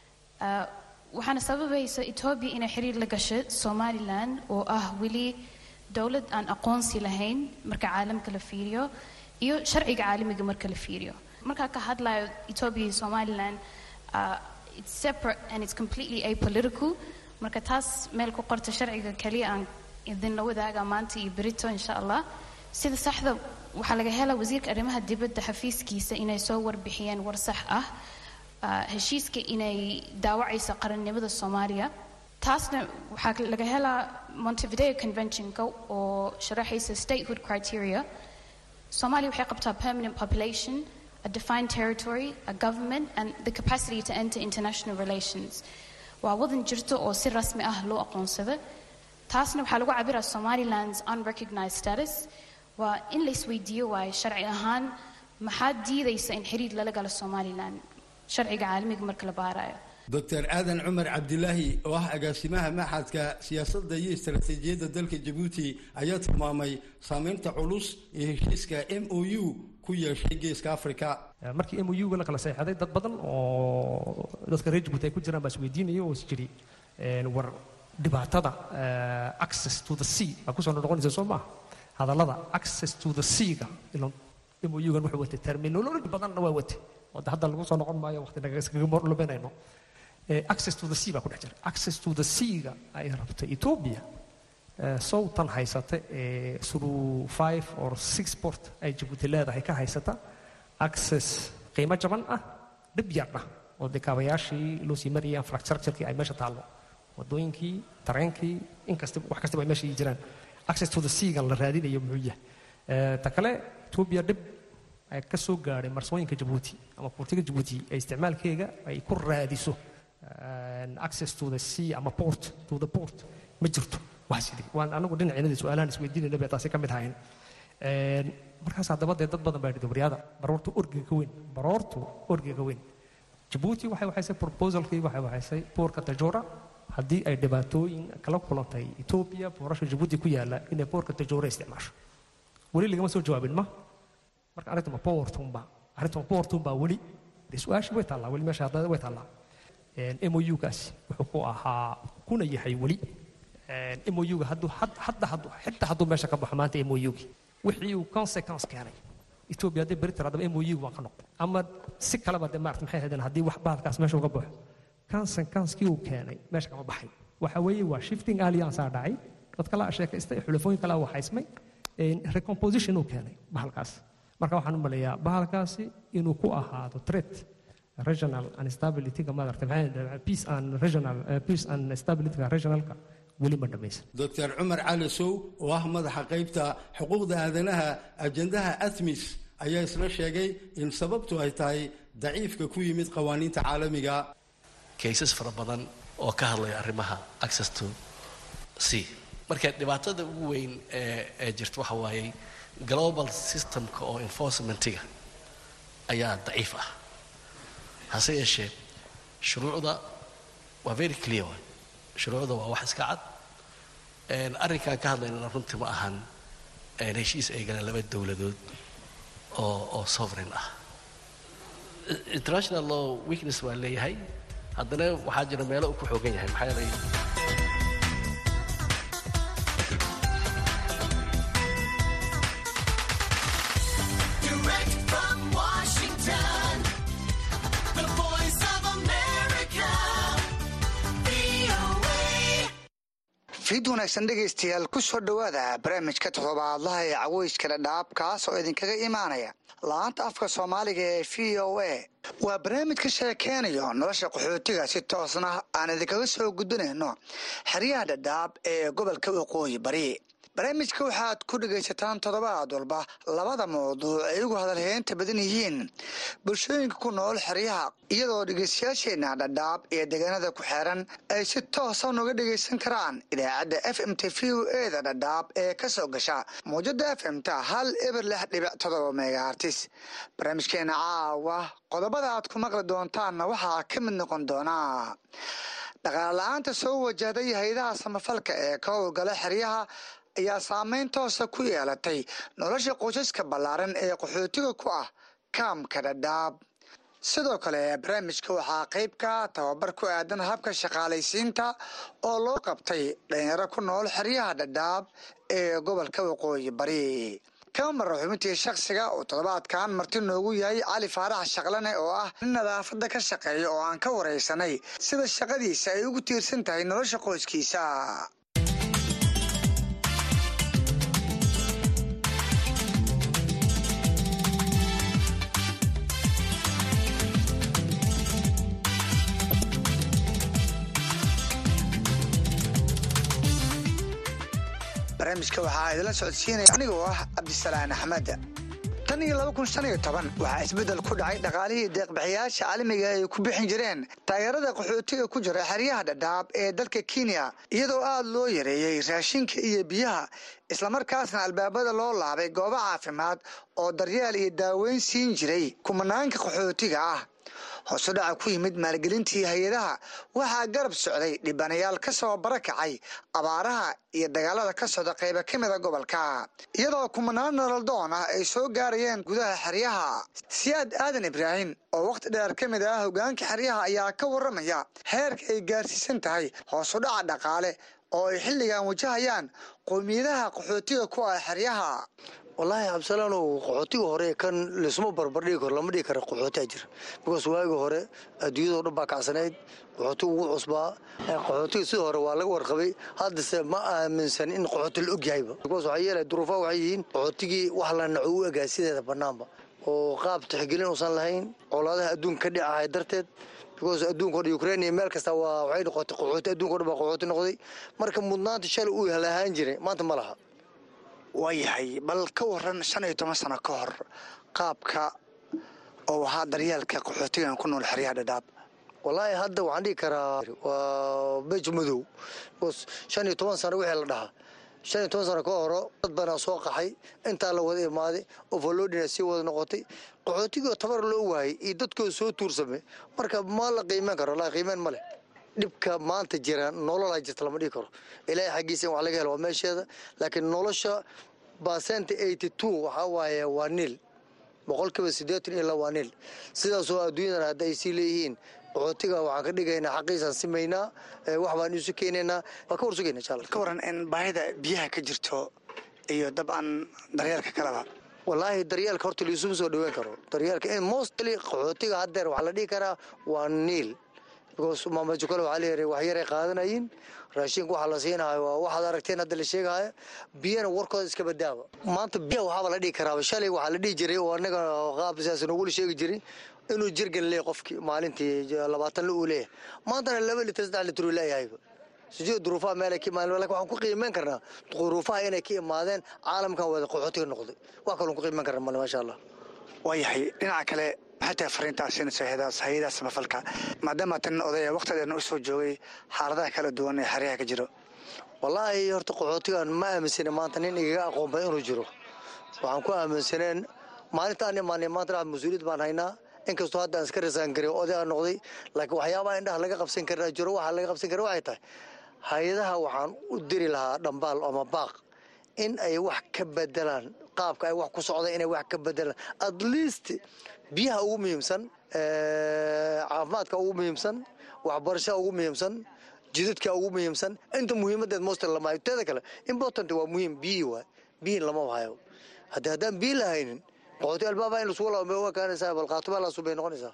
waxaana sababaysa etoobiya inay xiriir la gashay somalilan oo ah weli dowlad aan aqoonsi lahayn marka caalamka la fiiriyo iyo sharciga caalamiga marka la fiiriyo markaa ka hadlayo etoobiya iyo somalilan uh, it's separate and it's completely apolitical marka taas meel ku qorta sharciga kaliya aan idinla wadaaga maanta iyo berito insha allah sida saxda waxaa laga helaa wasiirka arrimaha dibadda xafiiskiisa inay soo warbixiyeen war sax ah heshiiska inay daawacaysa qarannimada soomaaliya taasna waxaa laga helaa montevideo conventionka oo sharaxaysa statehood criteria soomaaliya waxay qabtaa permanent population a defined territory, a government, and the capacity to enter international relations. waa wadan jirto oo si rasmi ah loo aqoonsada taasna waxaa lagu cabiraa somaliland's unrecognized status waa in la isweydiiyo waayo sharci ahaan maxaa diidaysa in xiriir lala galo somaliland sharciga caalamiga marka la baarayo doctor aadan cumar cabdilaahi oo ah agaasimaha maxadka siyaasadda iyo istaraatiijiyadda dalka jabuuti ayaa tilmaamay saameynta culus ee heshiiska m o u ku yeeshay geeska africa markii m o u-ga la kala seexday dad badan oo dadka reer jabuuti ay ku jiraan baa isweydiinaya oo is jiri war dhibaatada access to the sea baa kusoo noqonaysa soo maaha hadallada access to the sea-ga ilo m o u-gan wuxuu watay terminology badanna waa watay oo hadda lagu soo noqon maayo waqti nagaskaga luminayno access to the sea baa ku dhex jira access to the sea-ga ay rabtay ethiopia sowtan haysata ee through five or six port ay jabuuti leedahay ka haysata access qiimo jaban ah dhib yar ah oo dee kaabayaashii loo sii marayay infrastructurekii ay meesha taallo wadooyinkii tareenkii inkasta wax kastaba ay meesha jiraan access to the sea-gan la raadinayo muxuu yahay ta kale ethiopia dhib ay ka soo gaadhay marsooyinka jabuuti ama buurtiga jabuuti ee isticmaalkeega ay ku raadiso access to the sea ama port to the port ma jirto wax sidii waan anagu dhinaceennadii su-aalahan isweydiinayna bay taasi ka mid ahayn markaas haddaba dee dad badan baa yidhi baryada baroortu orgiga ka weyn baroortu orgiga ka weyn jabuuti waxay waxaysay proposalkii waxay waxaysay boorka tajora haddii ay dhibaatooyin kala kulantay etoobiya boorasha jabuuti ku yaala inay boorka tajora isticmaasho weli lagama soo jawaabin ma marka arrintuma boortunba arrintuma boortunba weli dee su-aasha way taallaa weli meesha haddana way taallaa MOU-gaasi wuxuu ku ahaa kuna yahay weli MOU-ga hadduu hadda hadduu xitaa hadduu meesha ka baxo maanta MOU-gi wixii uu consequence keenay Ethiopia haddii beri tiraadaba MOU waa ka noqon ama si kaleba dee maarata maxay ahaydeen haddii wax bahalkaas meesha uga baxo consequence-kii uu keenay meesha kama baxay waxa weeye waa shifting alliance aa dhacay dad kala sheekaystay xulafooyin kala waxaysmay recomposition uu keenay bahalkaas marka waxaan u maleeyaa bahalkaasi inuu ku ahaado threat regional and stability-ga maaragtay maxay peace and regional peace and stability-ga regionalka weli ma dhamaysan doctor cumar cali sow oo ah madaxa qaybta xuquuqda aadanaha ajendaha atmis ayaa isla sheegay in sababtu ay tahay daciifka ku yimid qawaaniinta caalamiga kaysas fara badan oo ka hadlaya arrimaha access to sea marka dhibaatada ugu weyn ee ee jirta waxa waaye global systemka oo enforcementiga ayaa daciif ah hase yeeshee shuruucda waa very clear waay shuruucda waa wax iska cad arrinkaan ka hadlaynana runtii ma ahan heshiis ay galeen laba dowladood oo oo sovereign ah international law weakness waa leeyahay haddana waxaa jira meelo uu ku xoogan yahay maxaa yeelay fiid wanaagsan dhegaystayaal ku soo dhowaada barnaamijka toddobaadlaha ee caweyska dhadhaab kaas oo idinkaga imaanaya la-aanta afka soomaaliga ee v o a waa barnaamij ka sheekeynayo nolosha qaxootiga si toosna aan idinkaga soo gudbinayno xeryaha dhadhaab ee gobolka waqooyi bari barnaamijka waxaad ku dhegaysataan toddobaad walba labada mawduuc ay ugu hadalheynta badan yihiin bulshooyinka ku nool xeryaha iyadoo dhegaystayaasheenna dhadhaab iyo deegaanada ku xeeran ay si toosa nooga dhegaysan karaan idaacadda f m t v o eda dhadhaab ee ka soo gasha mawjada f m ta hal eber lix dhibic todoba megahartis barnaamijkeena caawa qodobada aad ku maqli doontaanna waxaa ka mid noqon doonaa dhaqaale la-aanta soo wajahday hay-adaha samafalka ee ka howlgala xeryaha ayaa saameyn toosa ku yeelatay nolosha qoysaska ballaaran ee qaxootiga ku ah kaamka dhadhaab sidoo kale barnaamijka waxaa qayb ka tababar ku aadan habka shaqaalaysiinta oo loo qabtay dhalinyaro ku nool xeryaha dhadhaab ee gobolka waqooyi bari kama mara xubintii shakhsiga oo toddobaadkan marti noogu yahay cali faarax shaqlane oo ah nin nadaafadda ka shaqeeya oo aan ka waraysanay sida shaqadiisa ay ugu tiirsan tahay nolosha qoyskiisa barnaamijka waxaa idinla socodsiinaya anigoo ah cabdisalaan axmed tan iyo laba kun shan iyo toban waxaa isbeddel ku dhacay dhaqaalihii deeqbixiyaasha caalamiga ay ku bixin jireen taageerada qaxootiga ku jira xeryaha dhadhaab ee dalka kenya iyadoo aada loo yareeyey raashinka iyo biyaha islamarkaasna albaabada loo laabay goobo caafimaad oo daryeel iyo daaweyn siin jiray kumanaanka qaxootiga ah hoose dhaca ku yimid maalgelintii hay-adaha waxaa garab socday dhibanayaal ka soo barakacay abaaraha iyo dagaalada ka socda qayba ka mida gobolka iyadoo kumanaan nololdoon ah ay soo gaarayeen gudaha xeryaha siyaad aadan ibraahim oo wakhti dheer ka mid ah hogaanka xeryaha ayaa ka waramaya heerka ay gaarsiisan tahay hoos u dhaca dhaqaale oo ay xilligan wajahayaan qowmiyadaha qaxootiga ku ah xeryaha wallaahi cabdisalaanow qaxootiga hore kan laisuma barbardhigi karo lama dhigi kara qaxootiga jira bikoos waagi hore adduunyadao dhan baa kacsanayd qaxootiga ugu cusbaa qaxootiga sidii hore waa laga warqabay haddase ma aaminsan in qaxooti la ogyahayba bikoos waxaa yeelay duruufaha waxay yihiin qaxootigii wax la naco u egaa sideeda bannaanba oo qaab tixgelin uusan lahayn colaadaha adduunka ka dhicahay darteed bikoos adduunka o dhan ukrain iyo meel kasta waa waxay noqotay qaxooti adduunka o dhan baa qaxooti noqday marka mudnaanta shalay uu lahaan jiray maanta ma laha waayahay bal ka waran shan iyo toban sano ka hor qaabka oo ahaa daryeelka qaxootigan ku nool xeryaha dhadhaab wallaahi hadda waxaan dhigi karaa waa bej madow bikoos shan iyo toban sano wixii la dhahaa shan iyo toban sano ka horo dad banaa soo qaxay intaa la wada imaaday overloadina sii wada noqotay qaxootigoo tabar loo waayay iyo dadkoo soo tuursamay marka ma la qiimeyn karo wallahi qiimeyn ma leh dhibka maanta jira nololaa jirta lama dhigi karo ilaahay xaggiisa in wax laga helo waa meesheeda laakiin nolosha basenta eighty two waxaa waaye waa niil boqolkiiba siddeetan iyo la waa niil sidaasoo adduunyadan hadda ay sii leeyihiin qaxootiga waxaan ka dhigaynaa xaqiisaan simaynaa wax baan isu keenaynaa waa ka warsugayna insha allah ka waran in baahida biyaha ka jirto iyo dabcan daryeelka kaleba wallaahi daryeelka horta laisuma soo dhaweyn karo daryeelka in mostly qaxootiga haddeer waxaa la dhihi karaa waa niil because maamajo kale waxaa leeyahay wax yaray qaadanayin raashinka waxaa la siinahayo waa waxaad aragteen hadda la sheegahayo biyana warkooda iska badaaba maanta biyaha waxaaba la dhihi karaaba shalay waxaa la dhihi jiray oo anaga qaab siyaas nogula sheegi jiray inuu jirgan leeyahy qofkii maalintii labaatan la uu leeyahay maantana laba litir saddex litir uu leeyahayba sijida duruufaha meelay ka imaadeen lakin waxaan ku qiimeyn karnaa duruufaha inay ka imaadeen caalamkan wada qaxootiga noqday wax kaloon ku qiimeyn karna male maasha allah waayahay dhinaca kale maxay tahay fariintaas siinaysa hay-adaha samafalka maadaama tan odaya wakhtideena u soo joogay xaaladaha kala duwan ee xeryaha ka jiro wallaahi horta qaxootigan ma aaminsana maanta nin igaga aqoon badan inuu jiro waxaan ku aaminsaneen maalinta aan imaanay maanta mas-uuliyad baan haynaa inkastoo hadda aan iska rasaan garay oday aan noqday laakiin waxyaabaha indhaha laga qabsan karaa jiro waxaa laga qabsan kara waxay tahay hay-adaha waxaan u diri lahaa dhambaal ama baaq in ay wax ka bedelaan qaabka ay wax ku socda inay wax ka bedelaan at least biyaha ugu muhiimsan caafimaadka ugu muhiimsan waxbarashada ugu muhiimsan jidadka ugu muhiimsan inta muhiimadeed most lamahayo teeda kale important waa muhiim biyihii waay biyihin lama hayo haddi haddaan biyi lahaynin qaxooti albaaba in lasugu laabo ma kaanaysaa bal qaatuma laasu bay noqonaysaa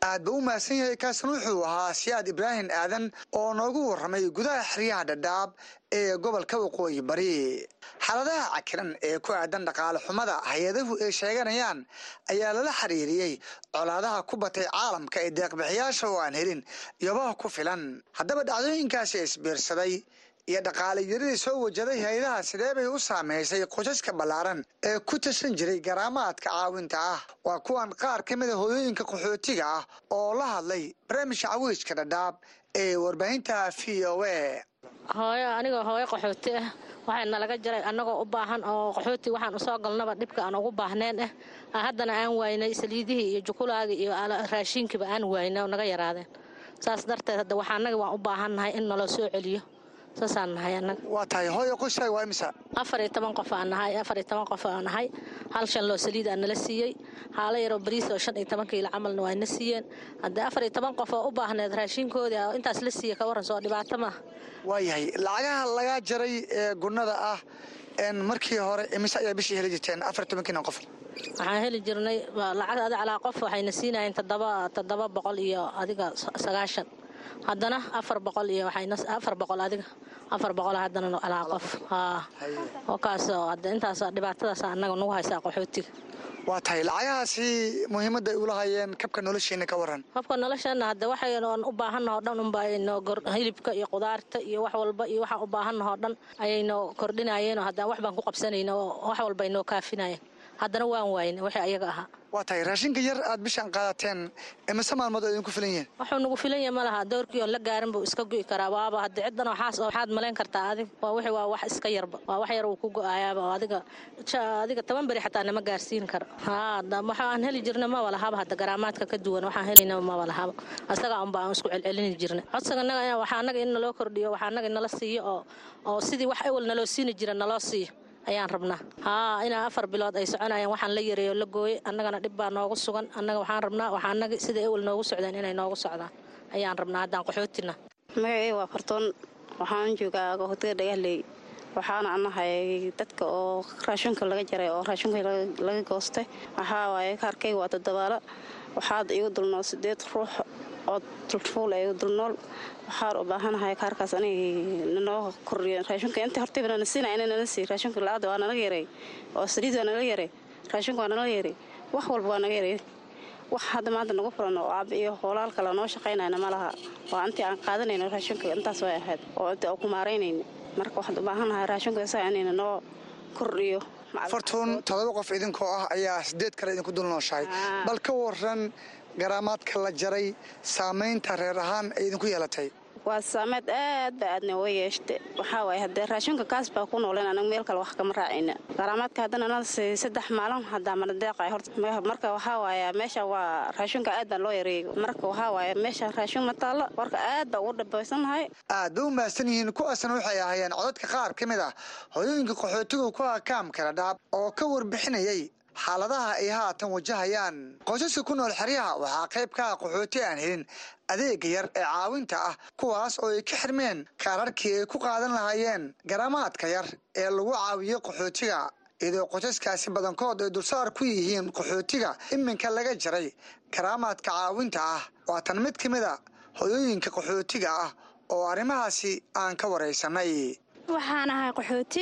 aad ba u mahadsan yahay kaasna wuxuu ahaa siyaad ibraahim aadan oo noogu warramay gudaha xeryaha dhadhaab ee gobolka waqooyi bari xaaladaha cakiran ee ku aadan dhaqaale xumada hay-adahu ay sheeganayaan ayaa lala xiriiriyey colaadaha ku batay caalamka ee deeqbixiyaasha oo aan helin yobaha ku filan haddaba dhacdooyinkaasi isbiirsaday iyo dhaqaale yaradii soo wajaday hay-adaha sidee bay u saameysay qosaska ballaaran ee ku tirsan jiray garaamaadka caawinta ah waa kuwan qaar ka mida hooyooyinka qaxootiga ah oo la hadlay barnaamijka cawiijka dhadhaab ee warbaahinta v o a hooyo anigoo hooyo qaxooti ah waxaa nalaga jaray annagoo u baahan oo qaxooti waxaan usoo galnaba dhibka aan ugu baahneen ah haddana aan waynay saliidihii iyo jukulaagii iyo raashiinkiiba aan waynay oo naga yaraadeen saas darteed hadda waxaa annaga waan u baahannahay in naloo soo celiyo saasaan nahay annaga waa tahay hooyo qoyskaaga waa imisa afar iyo toban qof aan nahay afar iyo toban qof aan nahay hal shan loo saliid aa nala siiyey haalo yaroo bariis oo shan iyo toban kiilo camalna waa na siiyeen haddee afar iyo toban qof oo u baahneed raashinkoodii oo intaas la siiya ka warran soo dhibaato maaha waayahay lacagaha lagaa jaray ee gunnada ah markii hore imise ayaa bishii heli jirteen afar iyo tobankiina qof waxaan heli jirnay lacag adi calaa qof waxayna siinayeen toddoba toddoba boqol iyo adiga sagaashan haddana afar boqol iyo waxayafar boqol adiga afar boqol haddana calaa qof haa oo kaasoo hadda intaas dhibaatadaas annaga nagu haysaa qaxootiga waa tahay lacagahaasi muhiimadda ay ula hayeen kabka noloshiina ka waran kabka nolosheena hadda waxayn u baahannaho dhan unbaynoo hilibka iyo qudaarta iyo wax walba iyo waxaan u baahannaho dhan ayaynoo kordhinayeen oo haddaan wax baan ku qabsanayna oo wax walba aynoo kaafinayeen haddana waan waayna wixii ayaga ahaa waa tahay raashinka yar aad bishaan qaadateen imise maalmood oo idinku filan yihiin wuxuu nagu filan yahay ma laha doorkii oon la gaarin buu iska go'i karaa waaba hadda ciddan waxaas oo waxaad malayn kartaa adig waa wixii waa wax iska yarba waa wax yar uu ku go'ayaaba oo adiga adiga toban beri xataa nama gaarsiin karo haa waxa aan heli jirna maba lahaba hadda garaamaadka ka duwan waxaan helayna maba lahaba asagaa unba aan isku celcelini jirna codsiga naga waxaa annaga in naloo kordhiyo waxaa annaga nala siiyo oo oo sidii wax ewel naloo siini jira naloo siiyo ayaan rabnaa haa inaa afar bilood ay soconayaan waxaan la yareeyo la gooyey annagana dhib baa noogu sugan annaga waxaan rabnaa waxaa annaga sida ewel noogu socdeen inay noogu socdaan ayaan rabnaa haddaan qaxootina magacey waa fartoon waxaan joogaa qaxootiga dhagahley waxaana anahay dadka oo raashinka laga jaray oo raashinka laga goostay waxaa waaye kaarkayga waa toddobaalo waxaad igu dulnool sideed ruux oo tulfuul igu dulnool waxaan u baahanahay kaarkaas anig nanoo kordhiyo raashinka inta hortayba nana siinaya ina nala siiy raashinka la-aada waa nalaga yaray oo saliid waa nala yaray raashinka waa nala yaray wax walba waa naga yaray wax hadda maanta nagu furan oo aab iyo hoolaal kale noo shaqaynayna ma laha waa intii aan qaadanayno raashinka intaas way ahayd oo inta ku maaraynayna marka waxaad u baahanahay raashinka isaga inayna noo kordhiyo fartuun todoba qof idinkoo ah ayaa sideed kale idinku dul nooshahay bal ka waran garaamaadka la jaray saamaynta reer ahaan ay idinku yeelatay waa saameed aad ba aadna uga yeeshta waxaa waaye haddee raashinka kaas baa ku nooleen anaga meel kale wax kama raacayna garaamaadka haddana nala siiy saddex maalin haddaa mana deeqay horta marka waxaa waaye meesha waa raashinka aad baa loo yareeyay marka waxaa waaye meesha raashin ma taallo warka aad baa ugu dhabaysannahay aad bay u mahadsan yihiin kuwaasna waxay ahaayeen codadka qaar ka mid ah hooyooyinka qaxootigu ku akaamkala dhaab oo ka warbixinayay xaaladaha ay haatan wajahayaan qoysaska ku nool xeryaha waxaa qayb ka ah qaxooti aan helin adeega yar ee caawinta ah kuwaas oo ay ka xirmeen kaararkii ay ku qaadan lahaayeen garaamaadka yar ee lagu caawiyo qaxootiga iyadoo qoysaskaasi badankood ay dulsaar ku yihiin qaxootiga iminka laga jaray garaamaadka caawinta ah waatan mid ka mid a hoyooyinka qaxootiga ah oo arrimahaasi aan ka waraysanay waxaan ahay qaxooti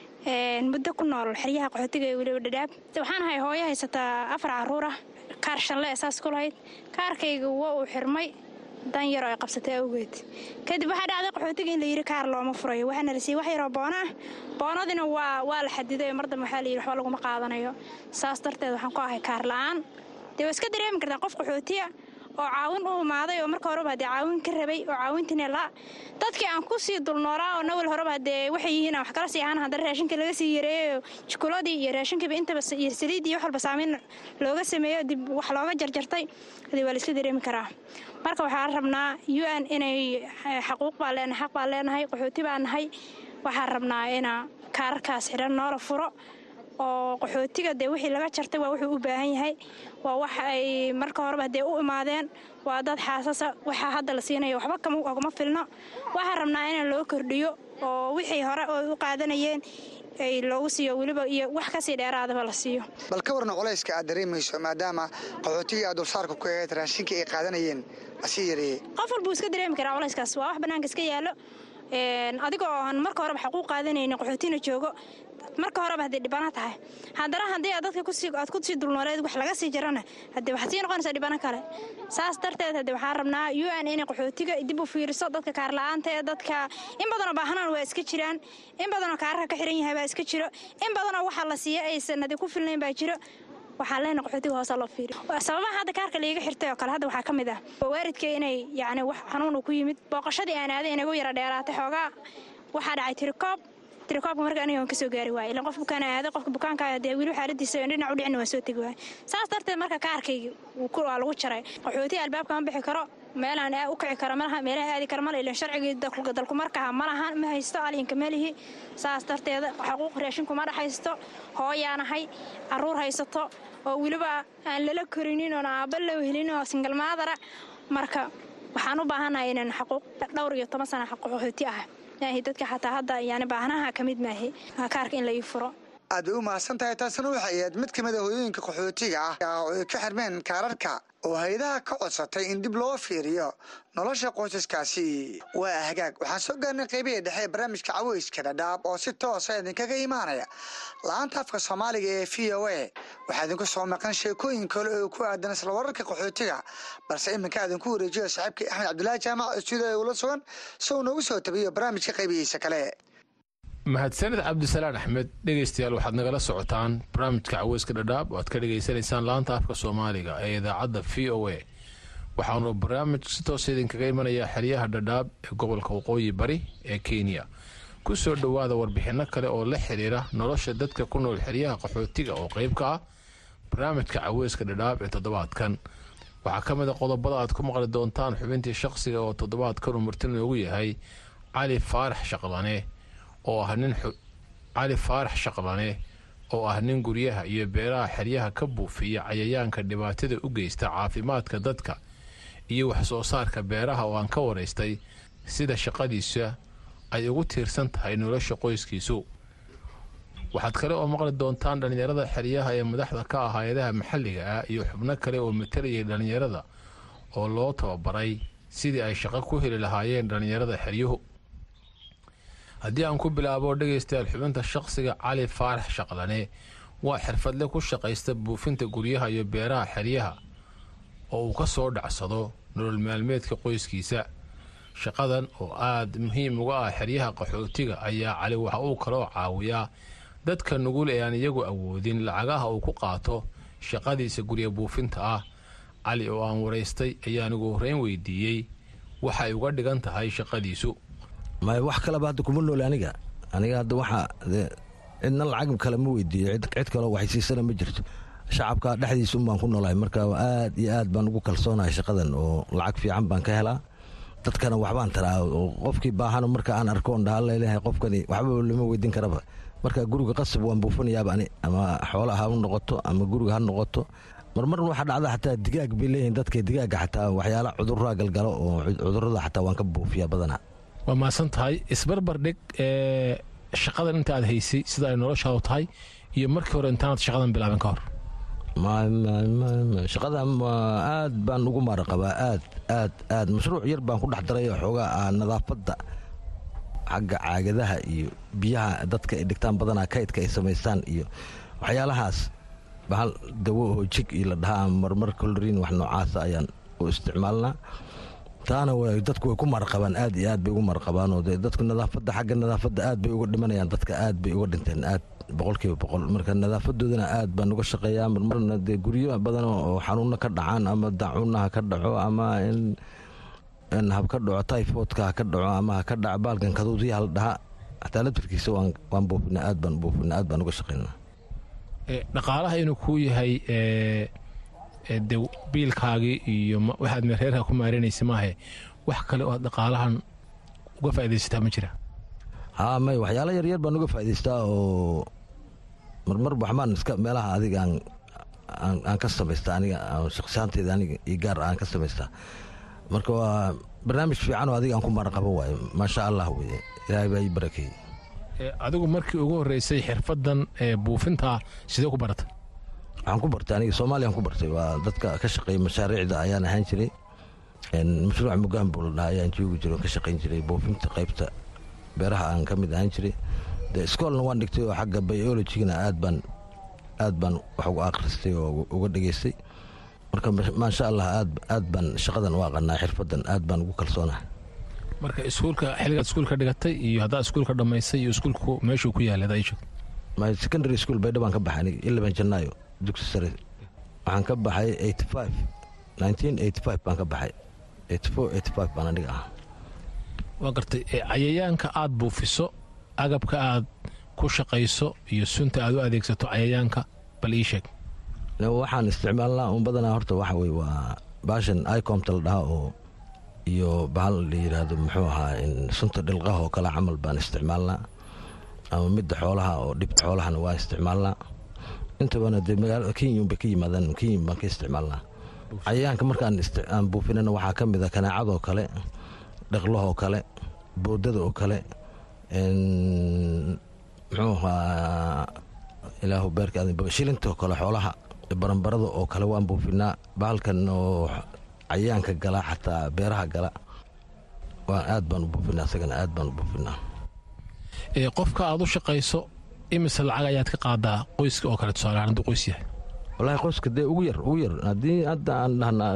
muddo ku nool xeryaha qaxootiga ee weliba dhadhaab waxaan ahay hooyo haysataa afar caruur ah kaar shanle saas ku lahayd kaarkayga waa uu xirmay dan yaroo ay qabsatay awgeed kadib waxaa dhacday qaxootiga in la yidhi kaar looma furayo waxaana la siiyey wax yaroo boona ah boonadina waa waa la xadiday mar dambe waxaa la yidhi waxba laguma qaadanayo saas darteed waxaan ku ahay kaar la'aan dee waa iska dareemi kartaa qof qaxootiya oo caawin u imaaday oo marka horeba hadee caawin ka rabay oo caawintiina la dadkii aan ku sii dulnoolaa oo nawal horeba hadee waxay yihiin aan wax kala sii ahaan haddana raashinka laga sii yareeyo jukuladii iyo raashinkiiba intaba iyo saliiddii wax walba saamayn looga sameeyo dib wax looga jarjartay hadee waa la iska dareemi karaa marka waxaan rabnaa u n inay xaquuq baan leenahay xaq baan leenahay qaxooti baan nahay waxaan rabnaa ina kaararkaas xidhan noola furo oo qaxootiga dee wixii laga jartay waa wuxuu u baahan yahay waa wax ay marka horeba hadee u imaadeen waa dad xaasasa waxaa hadda la siinayo waxba kaguma filno waxaan rabnaa in loo kordhiyo oo wixii hore oo u qaadanayeen ay loogu siiyo weliba iyo wax kasii dheeraadaba la siiyo bal ka warna culayska aad dareemayso maadaama qaxootigii aad dulsaarka ku ahayd raashinka ay qaadanayeen asii yareeyey qof walbuu iska dareemi karaa culayskaas waa wax bannaanka iska yaallo adigoo aan marka horeba xaquuq qaadanaynin qaxootina joogo marka horeba haddii dhibano tahay haddana haddii aad dadka aad ku sii dulnooleed wax laga sii jarana haddii waxaad sii noqonaysaa dhibano kale saas darteed haddii waxaan rabnaa u n inay qaxootiga dib u fiiriso dadka kaarla-aanta ee dadka in badanoo baahanaan waa iska jiraan in badanoo kaararka ka xiran yahay baa iska jiro in badanoo waxaa la siiya aysan adi ku filnayn baa jiro waxaa leena qaxootiga hoosa loo fiiriyo sababaha hadda kaarka laiga xirtay oo kale hadda waxaa ka mid ah waaridka inay yacni wax xanuun uu ku yimid booqashadii aan aaday inagu yara dheeraatay xoogaa waxaa dhacay tirikoob tirikoobka marka aniga waan ka soo gaari waayay ilan qof bukaan aaday qofka bukaanka dee weli xaaladiisa dhinac u dhicin waan soo tegi waayay saas darteed marka kaarkayga waa lagu jaray qaxootiga albaabka ma bixi karo meelaan u kici karo malaha meelaha aadi kara male ilan sharcigii dalku markaha malahan ma haysto alinka melihi saas darteeda xaquuq raashinku ma dhaxaysto hooyaanahay caruur haysato oo weliba aan lala korinin oon aabba loo helin oo singalmaadara marka waxaan u baahanahay inaan xaquuq dhowr iyo toban sana qaxooti ah maahi dadka xataa hadda yani baahnaha ka mid maahi kaarka in la ii furo aad bay u mahadsan tahay taasina waxay ahayd mid ka mid a hooyooyinka qaxootiga ah oo ay ka xirmeen kaararka oo hay-adaha ka codsatay in dib loo fiiriyo nolosha qoysaskaasi waa hagaag waxaan soo gaarnay qaybihii dhexe ee barnaamijka caweyska dhadhaab oo si toosa idinkaga imaanaya la-aanta afka soomaaliga ee v o a waxaa idinku soo maqan sheekooyin kale oo ku aadan isla wararka qaxootiga balse iminka idinku wareejiyo saaxiibkii axmed cabdulaahi jaamac oo stuudiyo ula sugan si uu noogu soo tabiyo barnaamijka qaybihiisa kale mahadsanid cabdisalaan axmed dhegaystayaal waxaad nagala socotaan barnaamijka caweyska dhadhaab oo aad ka dhegaysanaysaan laanta afka soomaaliga ee idaacadda v o a waxaanu barnaamij si toosa idinkaga imanayaa xeryaha dhadhaab ee gobolka waqooyi bari ee kenya ku soo dhowaada warbixinno kale oo la xiriira nolosha dadka ku nool xeryaha qaxootiga oo qayb ka ah barnaamijka caweyska dhadhaab ee toddobaadkan waxaa ka mid a qodobada aad ku maqli doontaan xubintii shaqsiga oo toddobaadkan uu marti noogu yahay cali faarax shaqlane oo ah nin cali faarax shaqlane oo ah nin guryaha iyo beeraha xeryaha ka buufiya cayayaanka dhibaatada u geysta caafimaadka dadka iyo wax soo saarka beeraha oo aan ka waraystay sida shaqadiisa ay ugu tiirsan tahay nolosha qoyskiisu waxaad kale oo maqli doontaan dhallinyarada xeryaha ee madaxda ka ah hay-adaha maxalliga ah iyo xubno kale oo matalayay dhallinyarada oo loo tababaray sidii ay shaqo ku heli lahaayeen dhallinyarada xeryuhu haddii aan ku bilaabo dhegaystayaal xubinta shaqsiga cali faarax shaqlane waa xirfadle ku shaqaysta buufinta guryaha iyo beeraha xeryaha oo uu ka soo dhacsado nolol maalmeedka qoyskiisa shaqadan oo aad muhiim uga ah xeryaha qaxootiga ayaa cali waxa uu kaloo caawiyaa dadka nugul ee aan iyagu awoodin lacagaha uu ku qaato shaqadiisa gurya buufinta ah cali oo aan waraystay ayaan ugu horreyn weydiiyey waxay uga dhigan tahay shaqadiisu may wax kaleba hadda kuma nool aniga aniga hadda waxa cidna lacag kale ma weydiiyo cid kaleo waxaysiisana ma jirto shacabka dhexdiisa unbaan ku noolahay marka aad iyo aad baan ugu kalsoonahay shaqadan oo lacag fiican baan ka helaa dadkana waxbaan taraa oo qofkii baahano marka aan arkoon dhaha laleeyahay qofkani waxba lama weydiin karaba marka guriga qasab waan buufinayaaba ani ama xoola ha noqoto ama guriga ha noqoto marmar waxaa dhacda xataa digaag bay leeyihiin dadka digaaga xataa waxyaala cuduraa galgalo oo cudurada xataa waan ka buufiyaa badanaa waa mahadsan tahay isbarbar dhig ee shaqadan inta aad haysay sida ay noloshaadu tahay iyo markii hore intaanaad shaqadan bilaabin ka hor shaqada aad baan ugu maara qabaa aad aad aad mashruuc yar baan ku dhex daray xoogaa nadaafadda xagga caagadaha iyo biyaha dadka ay dhigtaan badanaa kaydka ay samaystaan iyo waxyaalahaas bahal dawo oo jig iyo la dhahaa marmar koloriin wax noocaasa ayaan u isticmaalnaa taana dadku way ku marqabaan aad iyo aad bay ugu marqabaanoo de dadku nadaafadda xagga nadaafadda aad bay uga dhimanayaan dadka aad bay uga dhinteen aad boqolkiiba boqol marka nadaafadoodana aad baan uga shaqeeyaa marmarna dee guryo badan oo xanuuna ka dhacaan ama dacuuna ha ka dhaco ama in hab ka dhaco typhoidka ha ka dhaco ama ha ka dhaco baalkan kaduudiyaha la dhaha xataa laftirkiisa waan buufina aad baan buufina aad baan uga shaqeynaa dhaqaalaha inuu kuu yahay de biilkaagii iyo waxaad reerka ku maareynaysa maahe wax kale oo aad dhaqaalahan uga faaidaysataa ma jira haa may waxyaala yaryar baan uga faa'idaystaa oo marmar waxbaan iska meelaha adiga aan ka samaystaa aniga shaqsiyaanteyda aniga iyo gaar aan ka samaystaa marka waa barnaamij fiican oo adiga aan ku maraqabo waaye maasha allah weye ilaahay baa ii barakeeyey adigu markii ugu horreysay xirfadan buufinta sidee ku baratay waxaan ku bartay aniga soomaaliyaan ku bartay waa dadka ka shaqeeya mashaariicda ayaan ahaan jiray mashruuc mugaan buu la dhaha ayaan joogi jiray oo ka shaqayn jiray buufinta qaybta beeraha aan ka mid ahaan jiray de iskoolna waan dhigtay oo xagga biologigana aad baan aad baan wax uga akhristay oo uga dhegaystay marka maasha allah aad aad baan shaqadan u aqanaa xirfadan aad baan ugu kalsoonahay marka iskuulka xilligaad iskuulka dhigatay iyo haddaa iskuulka dhammaysay iyo iskuulku meeshuu ku yaalay adaa ii sheegto my secondary school baydha baan ka baxay aniga ilaban janaayo dugsi sare waxaan ka baxay eighty five nineteen eighty five baan ka baxay eighty four eighty five baan aniga ah waa gartay cayayaanka aad buufiso agabka aad ku shaqayso iyo sunta aad u adeegsato cayayaanka bal ii sheeg waxaan isticmaalnaa un badanaa horta waxa weye waa baashan icomta la dhaha oo iyo bahal la yidhaahdo muxuu ahaa sunta dhilqaha oo kale camal baan isticmaalnaa ama midda xoolaha oo dhibta xoolahana waa isticmaalnaa intabana dee magaalada kenya unbay ka yimaadaan kenya baan ka isticmaalnaa cayayaanka markaan aan buufinana waxaa ka mid a kanaacadoo kale dhaqlahoo kale boodada oo kale muxuu ahaa ilaahu beerka shilinta oo kale xoolaha baranbarada oo kale waan buufinaa bahalkan oo cayayaanka gala xataa beeraha gala waa aad baan u buufinaa isagana aad baan u buufinaa qofka aad u shaqayso imise lacag ayaad ka qaadaa qoyska oo kale tusaalehaan hadduu qoys yahay wallaahi qoyska dee ugu yar ugu yar haddii hadda aan dhahnaa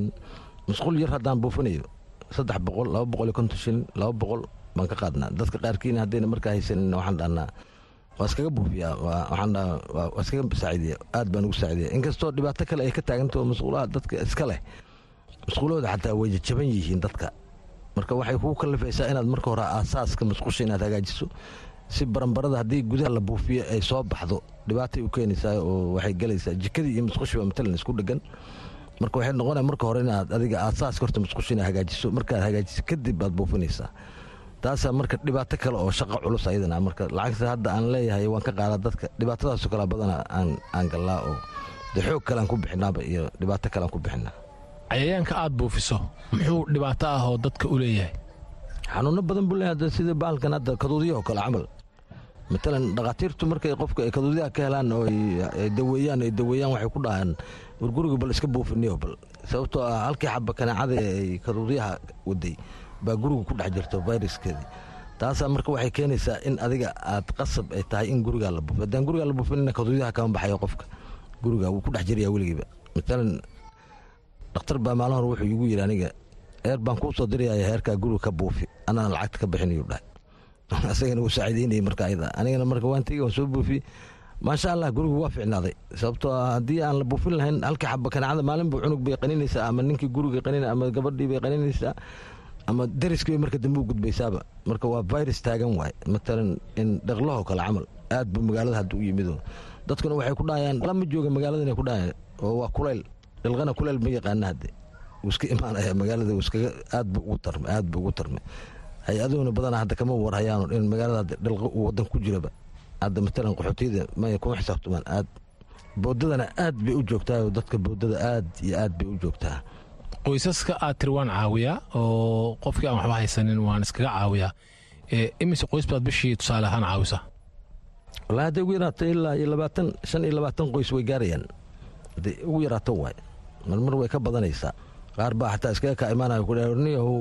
masquul yar haddaan buufinayo saddex boqol laba boqol iyo konton shilin laba boqol baan ka qaadnaa dadka qaarkiina haddayna markaa haysanin waxaan dhahnaa waa iskaga buufiyaa waxaan dhahaa waa iskaga saaciidiya aad baan ugu saaciidiya inkastoo dhibaato kale ay ka taagantaho masquulaha dadka iska leh masquulahooda xataa way jaban yihiin dadka marka waxay kugu kallifaysaa inaad marka hore aasaaska masquusha inaad hagaajiso si baranbarada haddii gudaha la buufiyo ay soo baxdo dhibaatay u keenaysaa oo waxay gelaysaa jikadii iyo masquushiba matalan isku dhegan marka waxay noqonaya marka hore inaad adiga aasaaska horta masquusha inaad hagaajiso markaad hagaajiso kadib baad buufinaysaa taasaa marka dhibaato kale oo shaqo culus ayadana marka lacagta hadda aan leeyahay waan ka qaadaa dadka dhibaatadaasoo kale badana aan gallaa oo de xoog kalean ku bixinaaba iyo dhibaato kalean ku bixinaa cayayaanka aad buufiso muxuu dhibaato ah oo dadka u leeyahay xanuuno badan buu leeyahay sida bahalkan hadda kaduudiyaho kale camal matalan dhakhaatiirtu markay qofka ay kaduudiyaha ka helaan oo ay daweeyaan ay daweeyaan waxay ku dhahaan warguriga bal iska buufiniyo bal sababtoo ah halkii xaba kanaacada ay kaduudiyaha waday baa guriga ku dhex jirto fayraskeedii taasaa marka waxay keenaysaa in adiga aad qasab ay tahay in gurigaa la buufiyo haddaan gurigaa la buufinina kaduudiyaha kama baxayo qofka guriga wuu ku dhex jiraya weligiiba matalan dhakhtar baa maalin hore wuxuu igu yidhi aniga eer baan kuu soo diraya heerkaa guriga ka buufi anana lacagta ka bixinayuu dhahay asagana wuu saaciideynayay marka ayada anigana marka waan tegey waan soo buufiyey maasha allah gurigu waa ficnaaday sababtoo ah haddii aan la buufin lahayn halkii xaba kanaacada maalin buu cunug bay qaninaysaa ama ninkii guriga qanin ama gabadhii bay qaninaysaa ama dariskii bay marka dambe u gudbaysaaba marka waa virus taagan waay matalan in dhaqlahoo kale camal aad buu magaalada hadda u yimido dadkuna waxay ku dhahayaan lama jooga magaalada inay ku dhahayaan oo waa kulayl dhilqana kuleyl ma yaqaana hadde wuu iska imaanaya magaalada wuu iskaga aad buu ugu tarmay aad buu ugu tarmay hay-aduhuna badanaa hadda kama warhayaan in magaalada dhilqo uu wadan ku jiraba hadda matalan qaxootiyada maya kuma xisaabtamaan aad boodadana aad bay u joogtaa oo dadka boodada aad iyo aad bay u joogtaa qoysaska aad tiri waan caawiyaa oo qofkii aan waxba haysanin waan iskaga caawiyaa imise qoys baad bishii tusaale ahaan caawisa wallaahi hadday ugu yaraato ilaa iyo labaatan shan iyo labaatan qoys way gaarayaan hadday ugu yaraato waay marmar way ka badanaysaa qaar baa xataa iskaga kaa imaanaya kudhniyahu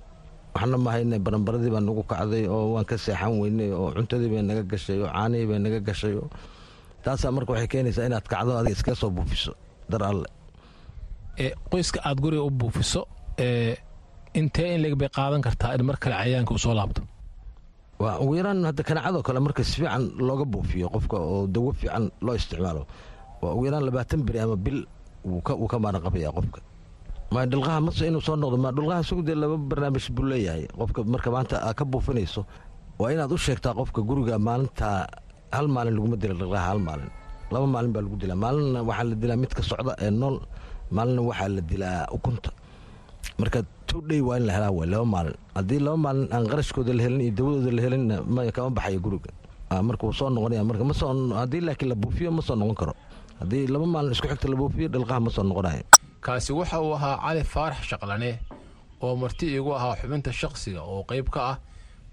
waxna ma hayne baranbaradii baa nagu kacday oo waan ka seexan weynay oo cuntadii bay naga gashay oo caanihii bay naga gashay oo taasaa marka waxay keenaysaa inaad kacdo adiga iskaga soo buufiso dar alle qoyska aad guriga u buufiso intee in leg bay qaadan kartaa in mar kale cayayaanka uu soo laabto waa ugu yaraan hadda kanaacadoo kale marka si fiican looga buufiyo qofka oo dawo fiican loo isticmaalo waa ugu yaraan labaatan beri ama bil wuu ka maaran qabaya qofka ma dhilqaha mase inuu soo noqdo ma dhilqaha isagu dee laba barnaamij buu leeyahay qofka marka maanta aad ka buufinayso waa inaad u sheegtaa qofka guriga maalinta hal maalin laguma dila dhilqaha hal maalin laba maalin baa lagu dilaa maalinna waxaa la dilaa midka socda ee nool maalinna waxaa la dilaa ukunta marka two day waa in la helaa way laba maalin haddii laba maalin aan qarashkooda la helin iyo dawadooda la helin maya kama baxayo guriga marka wuu soo noqonaya marka ma soo haddii laakiin la buufiyo ma soo noqon karo haddii laba maalin isku xigta la buufiyo dhilqaha ma soo noqonayo kaasi waxa uu ahaa cali faarax shaqlane oo marti iigu ahaa xubinta shaqsiga oo qayb ka ah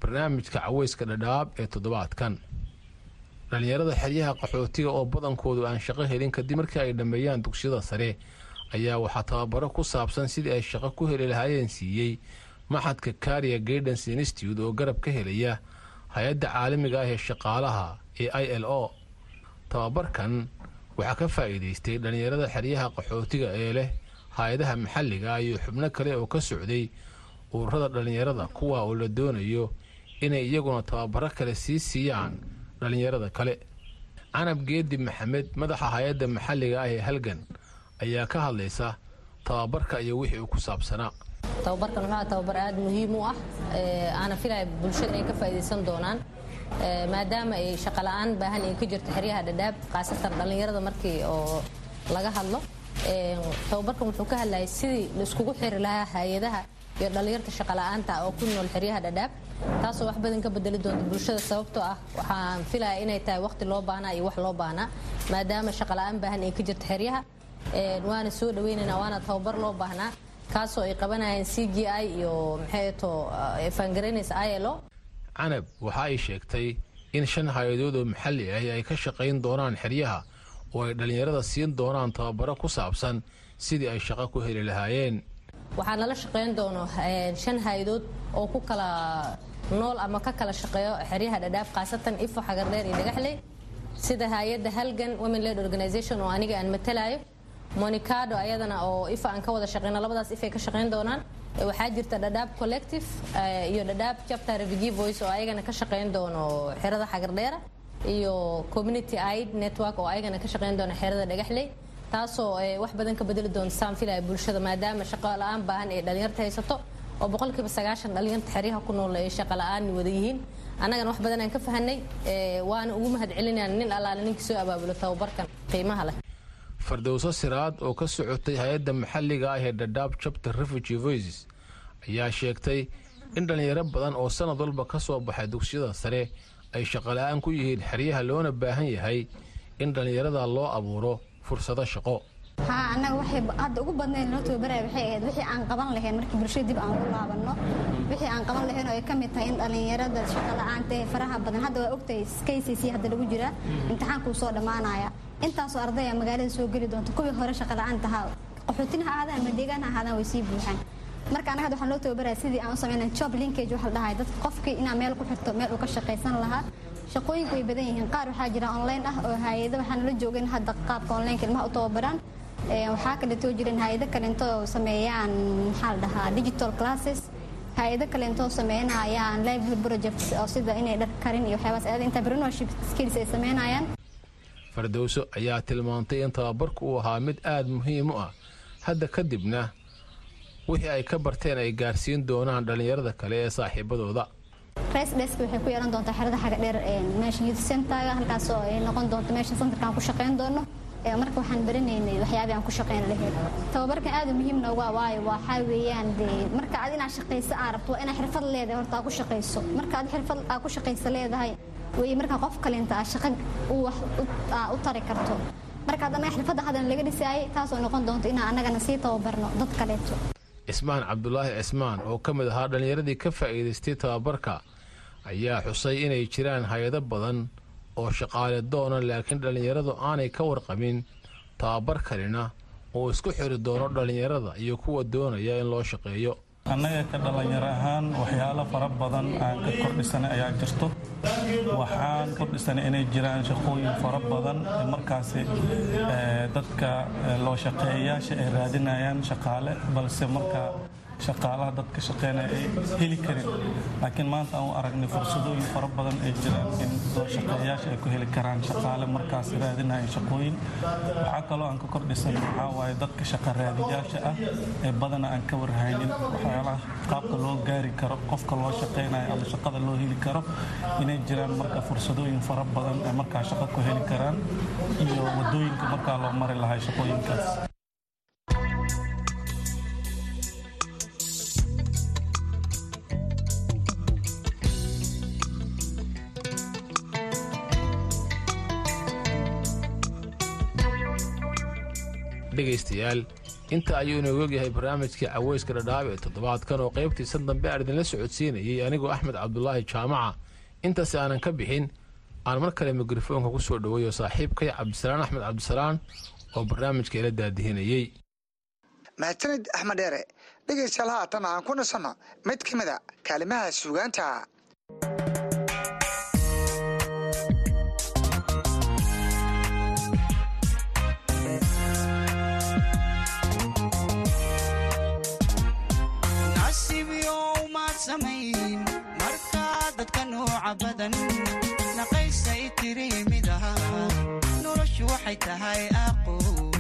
barnaamijka caweyska dhadhaab ee toddobaadkan dhallinyarada xeryaha qaxootiga oo badankoodu aan shaqo helin kadib markii ay dhammeeyaan dugsiyada sare ayaa waxaa tababaro ku saabsan sidii ay shaqo ku heli lahaayeen siiyey maxadka karia gaidance institute oo garab ka helaya hay-adda caalamiga ah ee shaqaalaha ee i l o tababarkan waxaa ka faa'iidaystay dhallinyarada xeryaha qaxootiga ee leh hay-adaha maxalliga iyo xubno kale oo ka socday ururada dhallinyarada kuwa oo la doonayo inay iyaguna tababaro kale sii siiyaan dhallinyarada kale canab geedi maxamed madaxa hay-adda maxalliga ah ee halgan ayaa ka hadlaysa tababarka iyo wixii uu ku saabsanaa tababarkan wuxuu tababar aad muhiim u ah aana filaya bulshada inay ka faa'iidaysan doonaan maadaama ay shaqola'aan baahan ay ka jirto xeryaha dhadhaab khaasatan dhallinyarada markii oo laga hadlo tababarkan wuxuu ka hadlayay sidii la iskugu xiri lahaa hay-adaha iyo dhallinyarta shaqola'aanta oo ku nool xeryaha dhadhaab taasoo wax badan ka bedeli doonta bulshada sababtoo ah waxaan filaya inay tahay waqti loo baahnaa iyo wax loo baahnaa maadaama shaqola'aan baahan ay ka jirto xeryaha waana soo dhaweynaynaa waana tababar loo baahnaa kaasoo ay qabanayeen c g i iyo maxay to faangaraynaysa i l o canab waxa ay sheegtay in shan hay-adood oo maxalli ahi ay ka shaqayn doonaan xeryaha oo ay dhallinyarada siin doonaan tababaro ku saabsan sidii ay shaqo ku heli lahaayeen waxaa nala shaqayn doono shan hay-adood oo ku kala nool ama ka kala shaqeeyo xeryaha dhadhaaf khaasatan ifo xagardheer iyo dhagaxley sida hay-adda halgan women led organization oo aniga aan matalayo monicado ayadana oo ifa aan ka wada shaqeyno labadaas ifay ka shaqeyn doonaan waxaa jirta dhadhaab collective iyo dhadhaab chapter refugee voice oo ayagana ka shaqeyn doono xerada xagardheera iyo community aid network oo ayagana ka shaqeyn doona xerada dhagaxley taasoo wax badan ka bedeli doonta saan filaya bulshada maadaama shaqo la-aan baahan ee dhalinyarta haysato oo boqolkiiba sagaashan dhalinyarta xeryaha ku nool ay shaqo la-aan wada yihiin annagana wax badan aan ka fahanay waana ugu mahad celinayna nin allaale ninkii soo abaabulo tababarkan qiimaha leh fardowso siraad oo ka socotay hay-adda maxalliga ah ee dhadhaab chapter refugee voices ayaa sheegtay in dhallinyaro badan oo sanad walba ka soo baxay dugsiyada sare ay shaqola'aan ku yihiin xeryaha loona baahan yahay in dhallinyarada loo abuuro fursado shaqo haa annaga waxay hadda ugu badnayd noo tababaraya waxay ahayd wixii aan qaban lahayn markii bulshada dib aan ku laabanno wixii aan qaban lahayn oo ay ka mid tahay in dhallinyarada shaqo la'aanta ee faraha badan hadda waa ogtahay kcc hadda lagu jiraa imtixaankuu soo dhammaanaya intaasoo ardaya magaalada soo geli doonta kuwii hore shaqo la'aanta ahaa qaxootina ha ahaadaan ama deegaan ha ahaadaan way sii buuxaan marka annaga hadda waxaan loo tababaraya sidii aan u samayna job linkage waxa la dhahay dadka qofkii inaa meel ku xirto meel uu ka shaqaysan lahaa shaqooyinku way badan yihiin qaar waxaa jira online ah oo hay-ado waxaan la joogin hadda qaabka onlineka ilmaha u tababaraan waxaa kaleetoo jiran hay-ado kaleento sameeyaan maxaa la dhahaa digital classes hay-ado kaleento sameynayaan lively projects oo sida inay dhar karin iyo waxyaabaas aada entrepreneurship skills ay sameynayaan fardowso ayaa tilmaantay in tababarku uu ahaa mid aada muhiim u ah hadda kadibna wixii ay ka barteen ay gaarsiin doonaan dhallinyarada kale ee saaxiibadooda rice desk waxay ku yeelan doontaa xerada xaga dheer meesha youth centerga halkaas oo ay noqon doonto meesha centerka aan ku shaqayn doono marka waxaan baranaynay waxyaabii aan ku shaqayn lahayd tababarkan aada muhiim nooga waayo waxaa weeyaan dee marka aad inaad shaqayso aa rabto waa inaad xirfad leedahay horta aad ku shaqayso marka aad xirfad aad ku shaqayso leedahay way marka qof kalinta aad shaqa wax u tari karto marka haddana xirfadda hadan laga dhisaayay taasoo noqon doonto inaan annagana sii tababarno dad kaleeto cismaan cabdulaahi cismaan oo ka mid ahaa dhallinyaradii ka faa'iidaystay tababarka ayaa xusay inay jiraan hay-ado badan oo shaqaale doona laakiin dhallinyaradu aanay ka warqabin tababar kalina oo isku xiri doono dhallinyarada iyo kuwa doonaya in loo shaqeeyo annaga ka dhallinyaro ahaan waxyaalo fara badan aan ka kordhisanay ayaa jirto waxaan kordhisanay inay jiraan shaqooyin fara badan markaasi dadka loo shaqeeyayaasha ay raadinayaan shaqaale balse marka shaqaalaha dadka shaqeynaya ay heli karin laakiin maanta aan u aragnay fursadooyin fara badan ay jiraan in loo shaqeeyayaasha ay ku heli karaan shaqaale markaas raadinaya shaqooyin waxaa kaloo aan ka kordhisan waxaa waaye dadka shaqa raadiyaasha ah ee badana aan ka warhaynin waxyaalaha qaabka loo gaari karo qofka loo shaqeynayo ama shaqada loo heli karo inay jiraan marka fursadooyin fara badan ee markaa shaqo ku heli karaan iyo wadooyinka markaa loo mari lahay shaqooyinkaas dhegaystayaal inta ayuu inooga ogyahay barnaamijkii caweyska dhadhaab ee toddobaadkan oo qaybtiisan dambe aan idinla socodsiinayay anigoo axmed cabdulaahi jaamaca intaasi aanan ka bixin aan mar kale mikrofoonka ku soo dhoweeyo saaxiibkay cabdisalaan axmed cabdisalaan oo barnaamijka ila daadihinayey mahadsanid axmed dheere dhegaystayaal haatan aan ku nasanno mid ka mid a kaalimaha suugaanta markaa dadka nooca badan naqaysay tiri mid aha noloshu waxay tahay aqo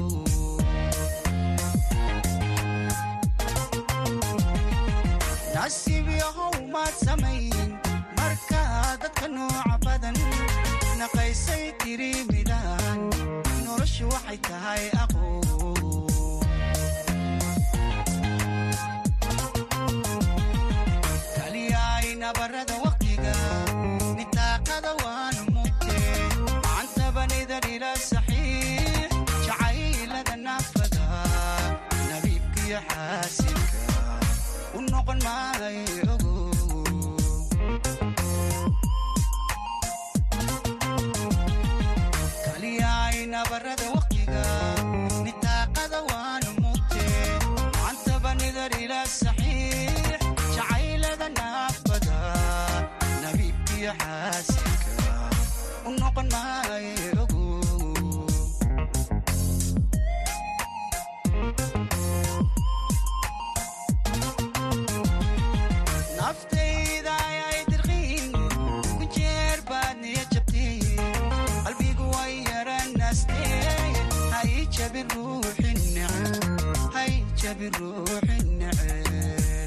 nasiib yahow maad samayn markaa dadka nooca badan naqaysay tiri midahan noloshu waxay tahay aqo nabarada waqtiga nitaaqada waanu mugte macantabanidar ila saxiix jacaylada naafada nabiibkiyo xaasilka u noqon maayo ogo kaliyaay nabarada waqtiga nitaaqada waanu mugte macantabanidar ila saxiix jacaylada naafada xaasilka u noqon maayo ogo naftayda ayay dirqiin ku jeer baad niya jabtay qalbigu way yaranaastee hay jabin ruuxin neceb hay jabin ruuxin neceb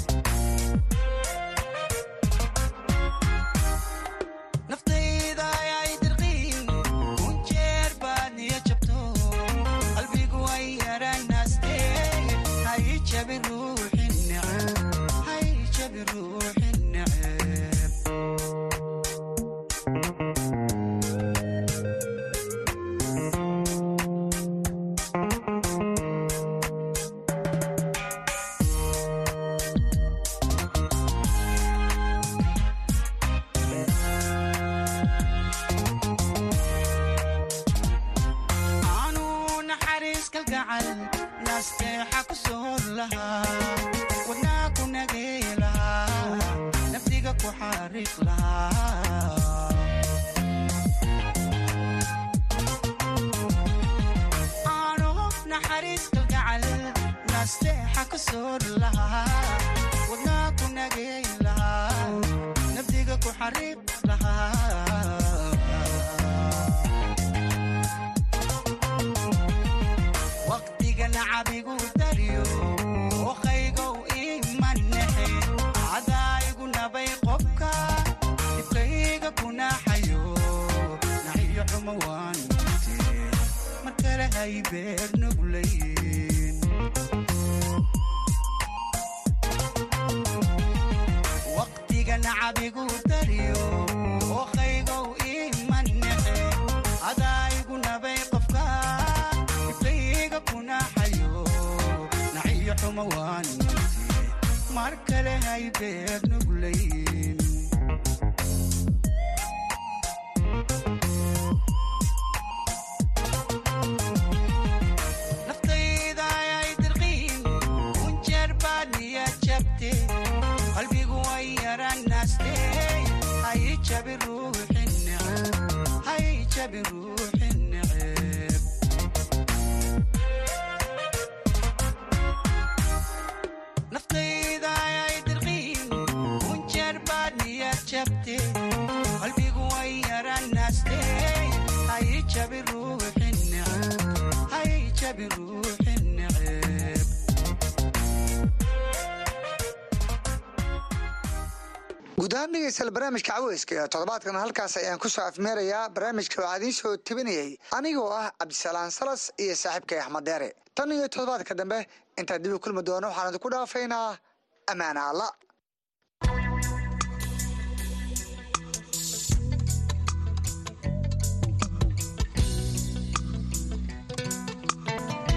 guud ahaan dhegeystayaal barnaamijka caweyska ee toddobaadkan halkaas ayaan ku soo afmeerayaa barnaamijka waxaa idiin soo tebinayay anigoo ah cabdisalaan salas iyo saaxiibkay axmed deere tan iyo toddobaadka dambe intaan dib u kulmi doono waxaan idinku dhaafaynaa ammaana alla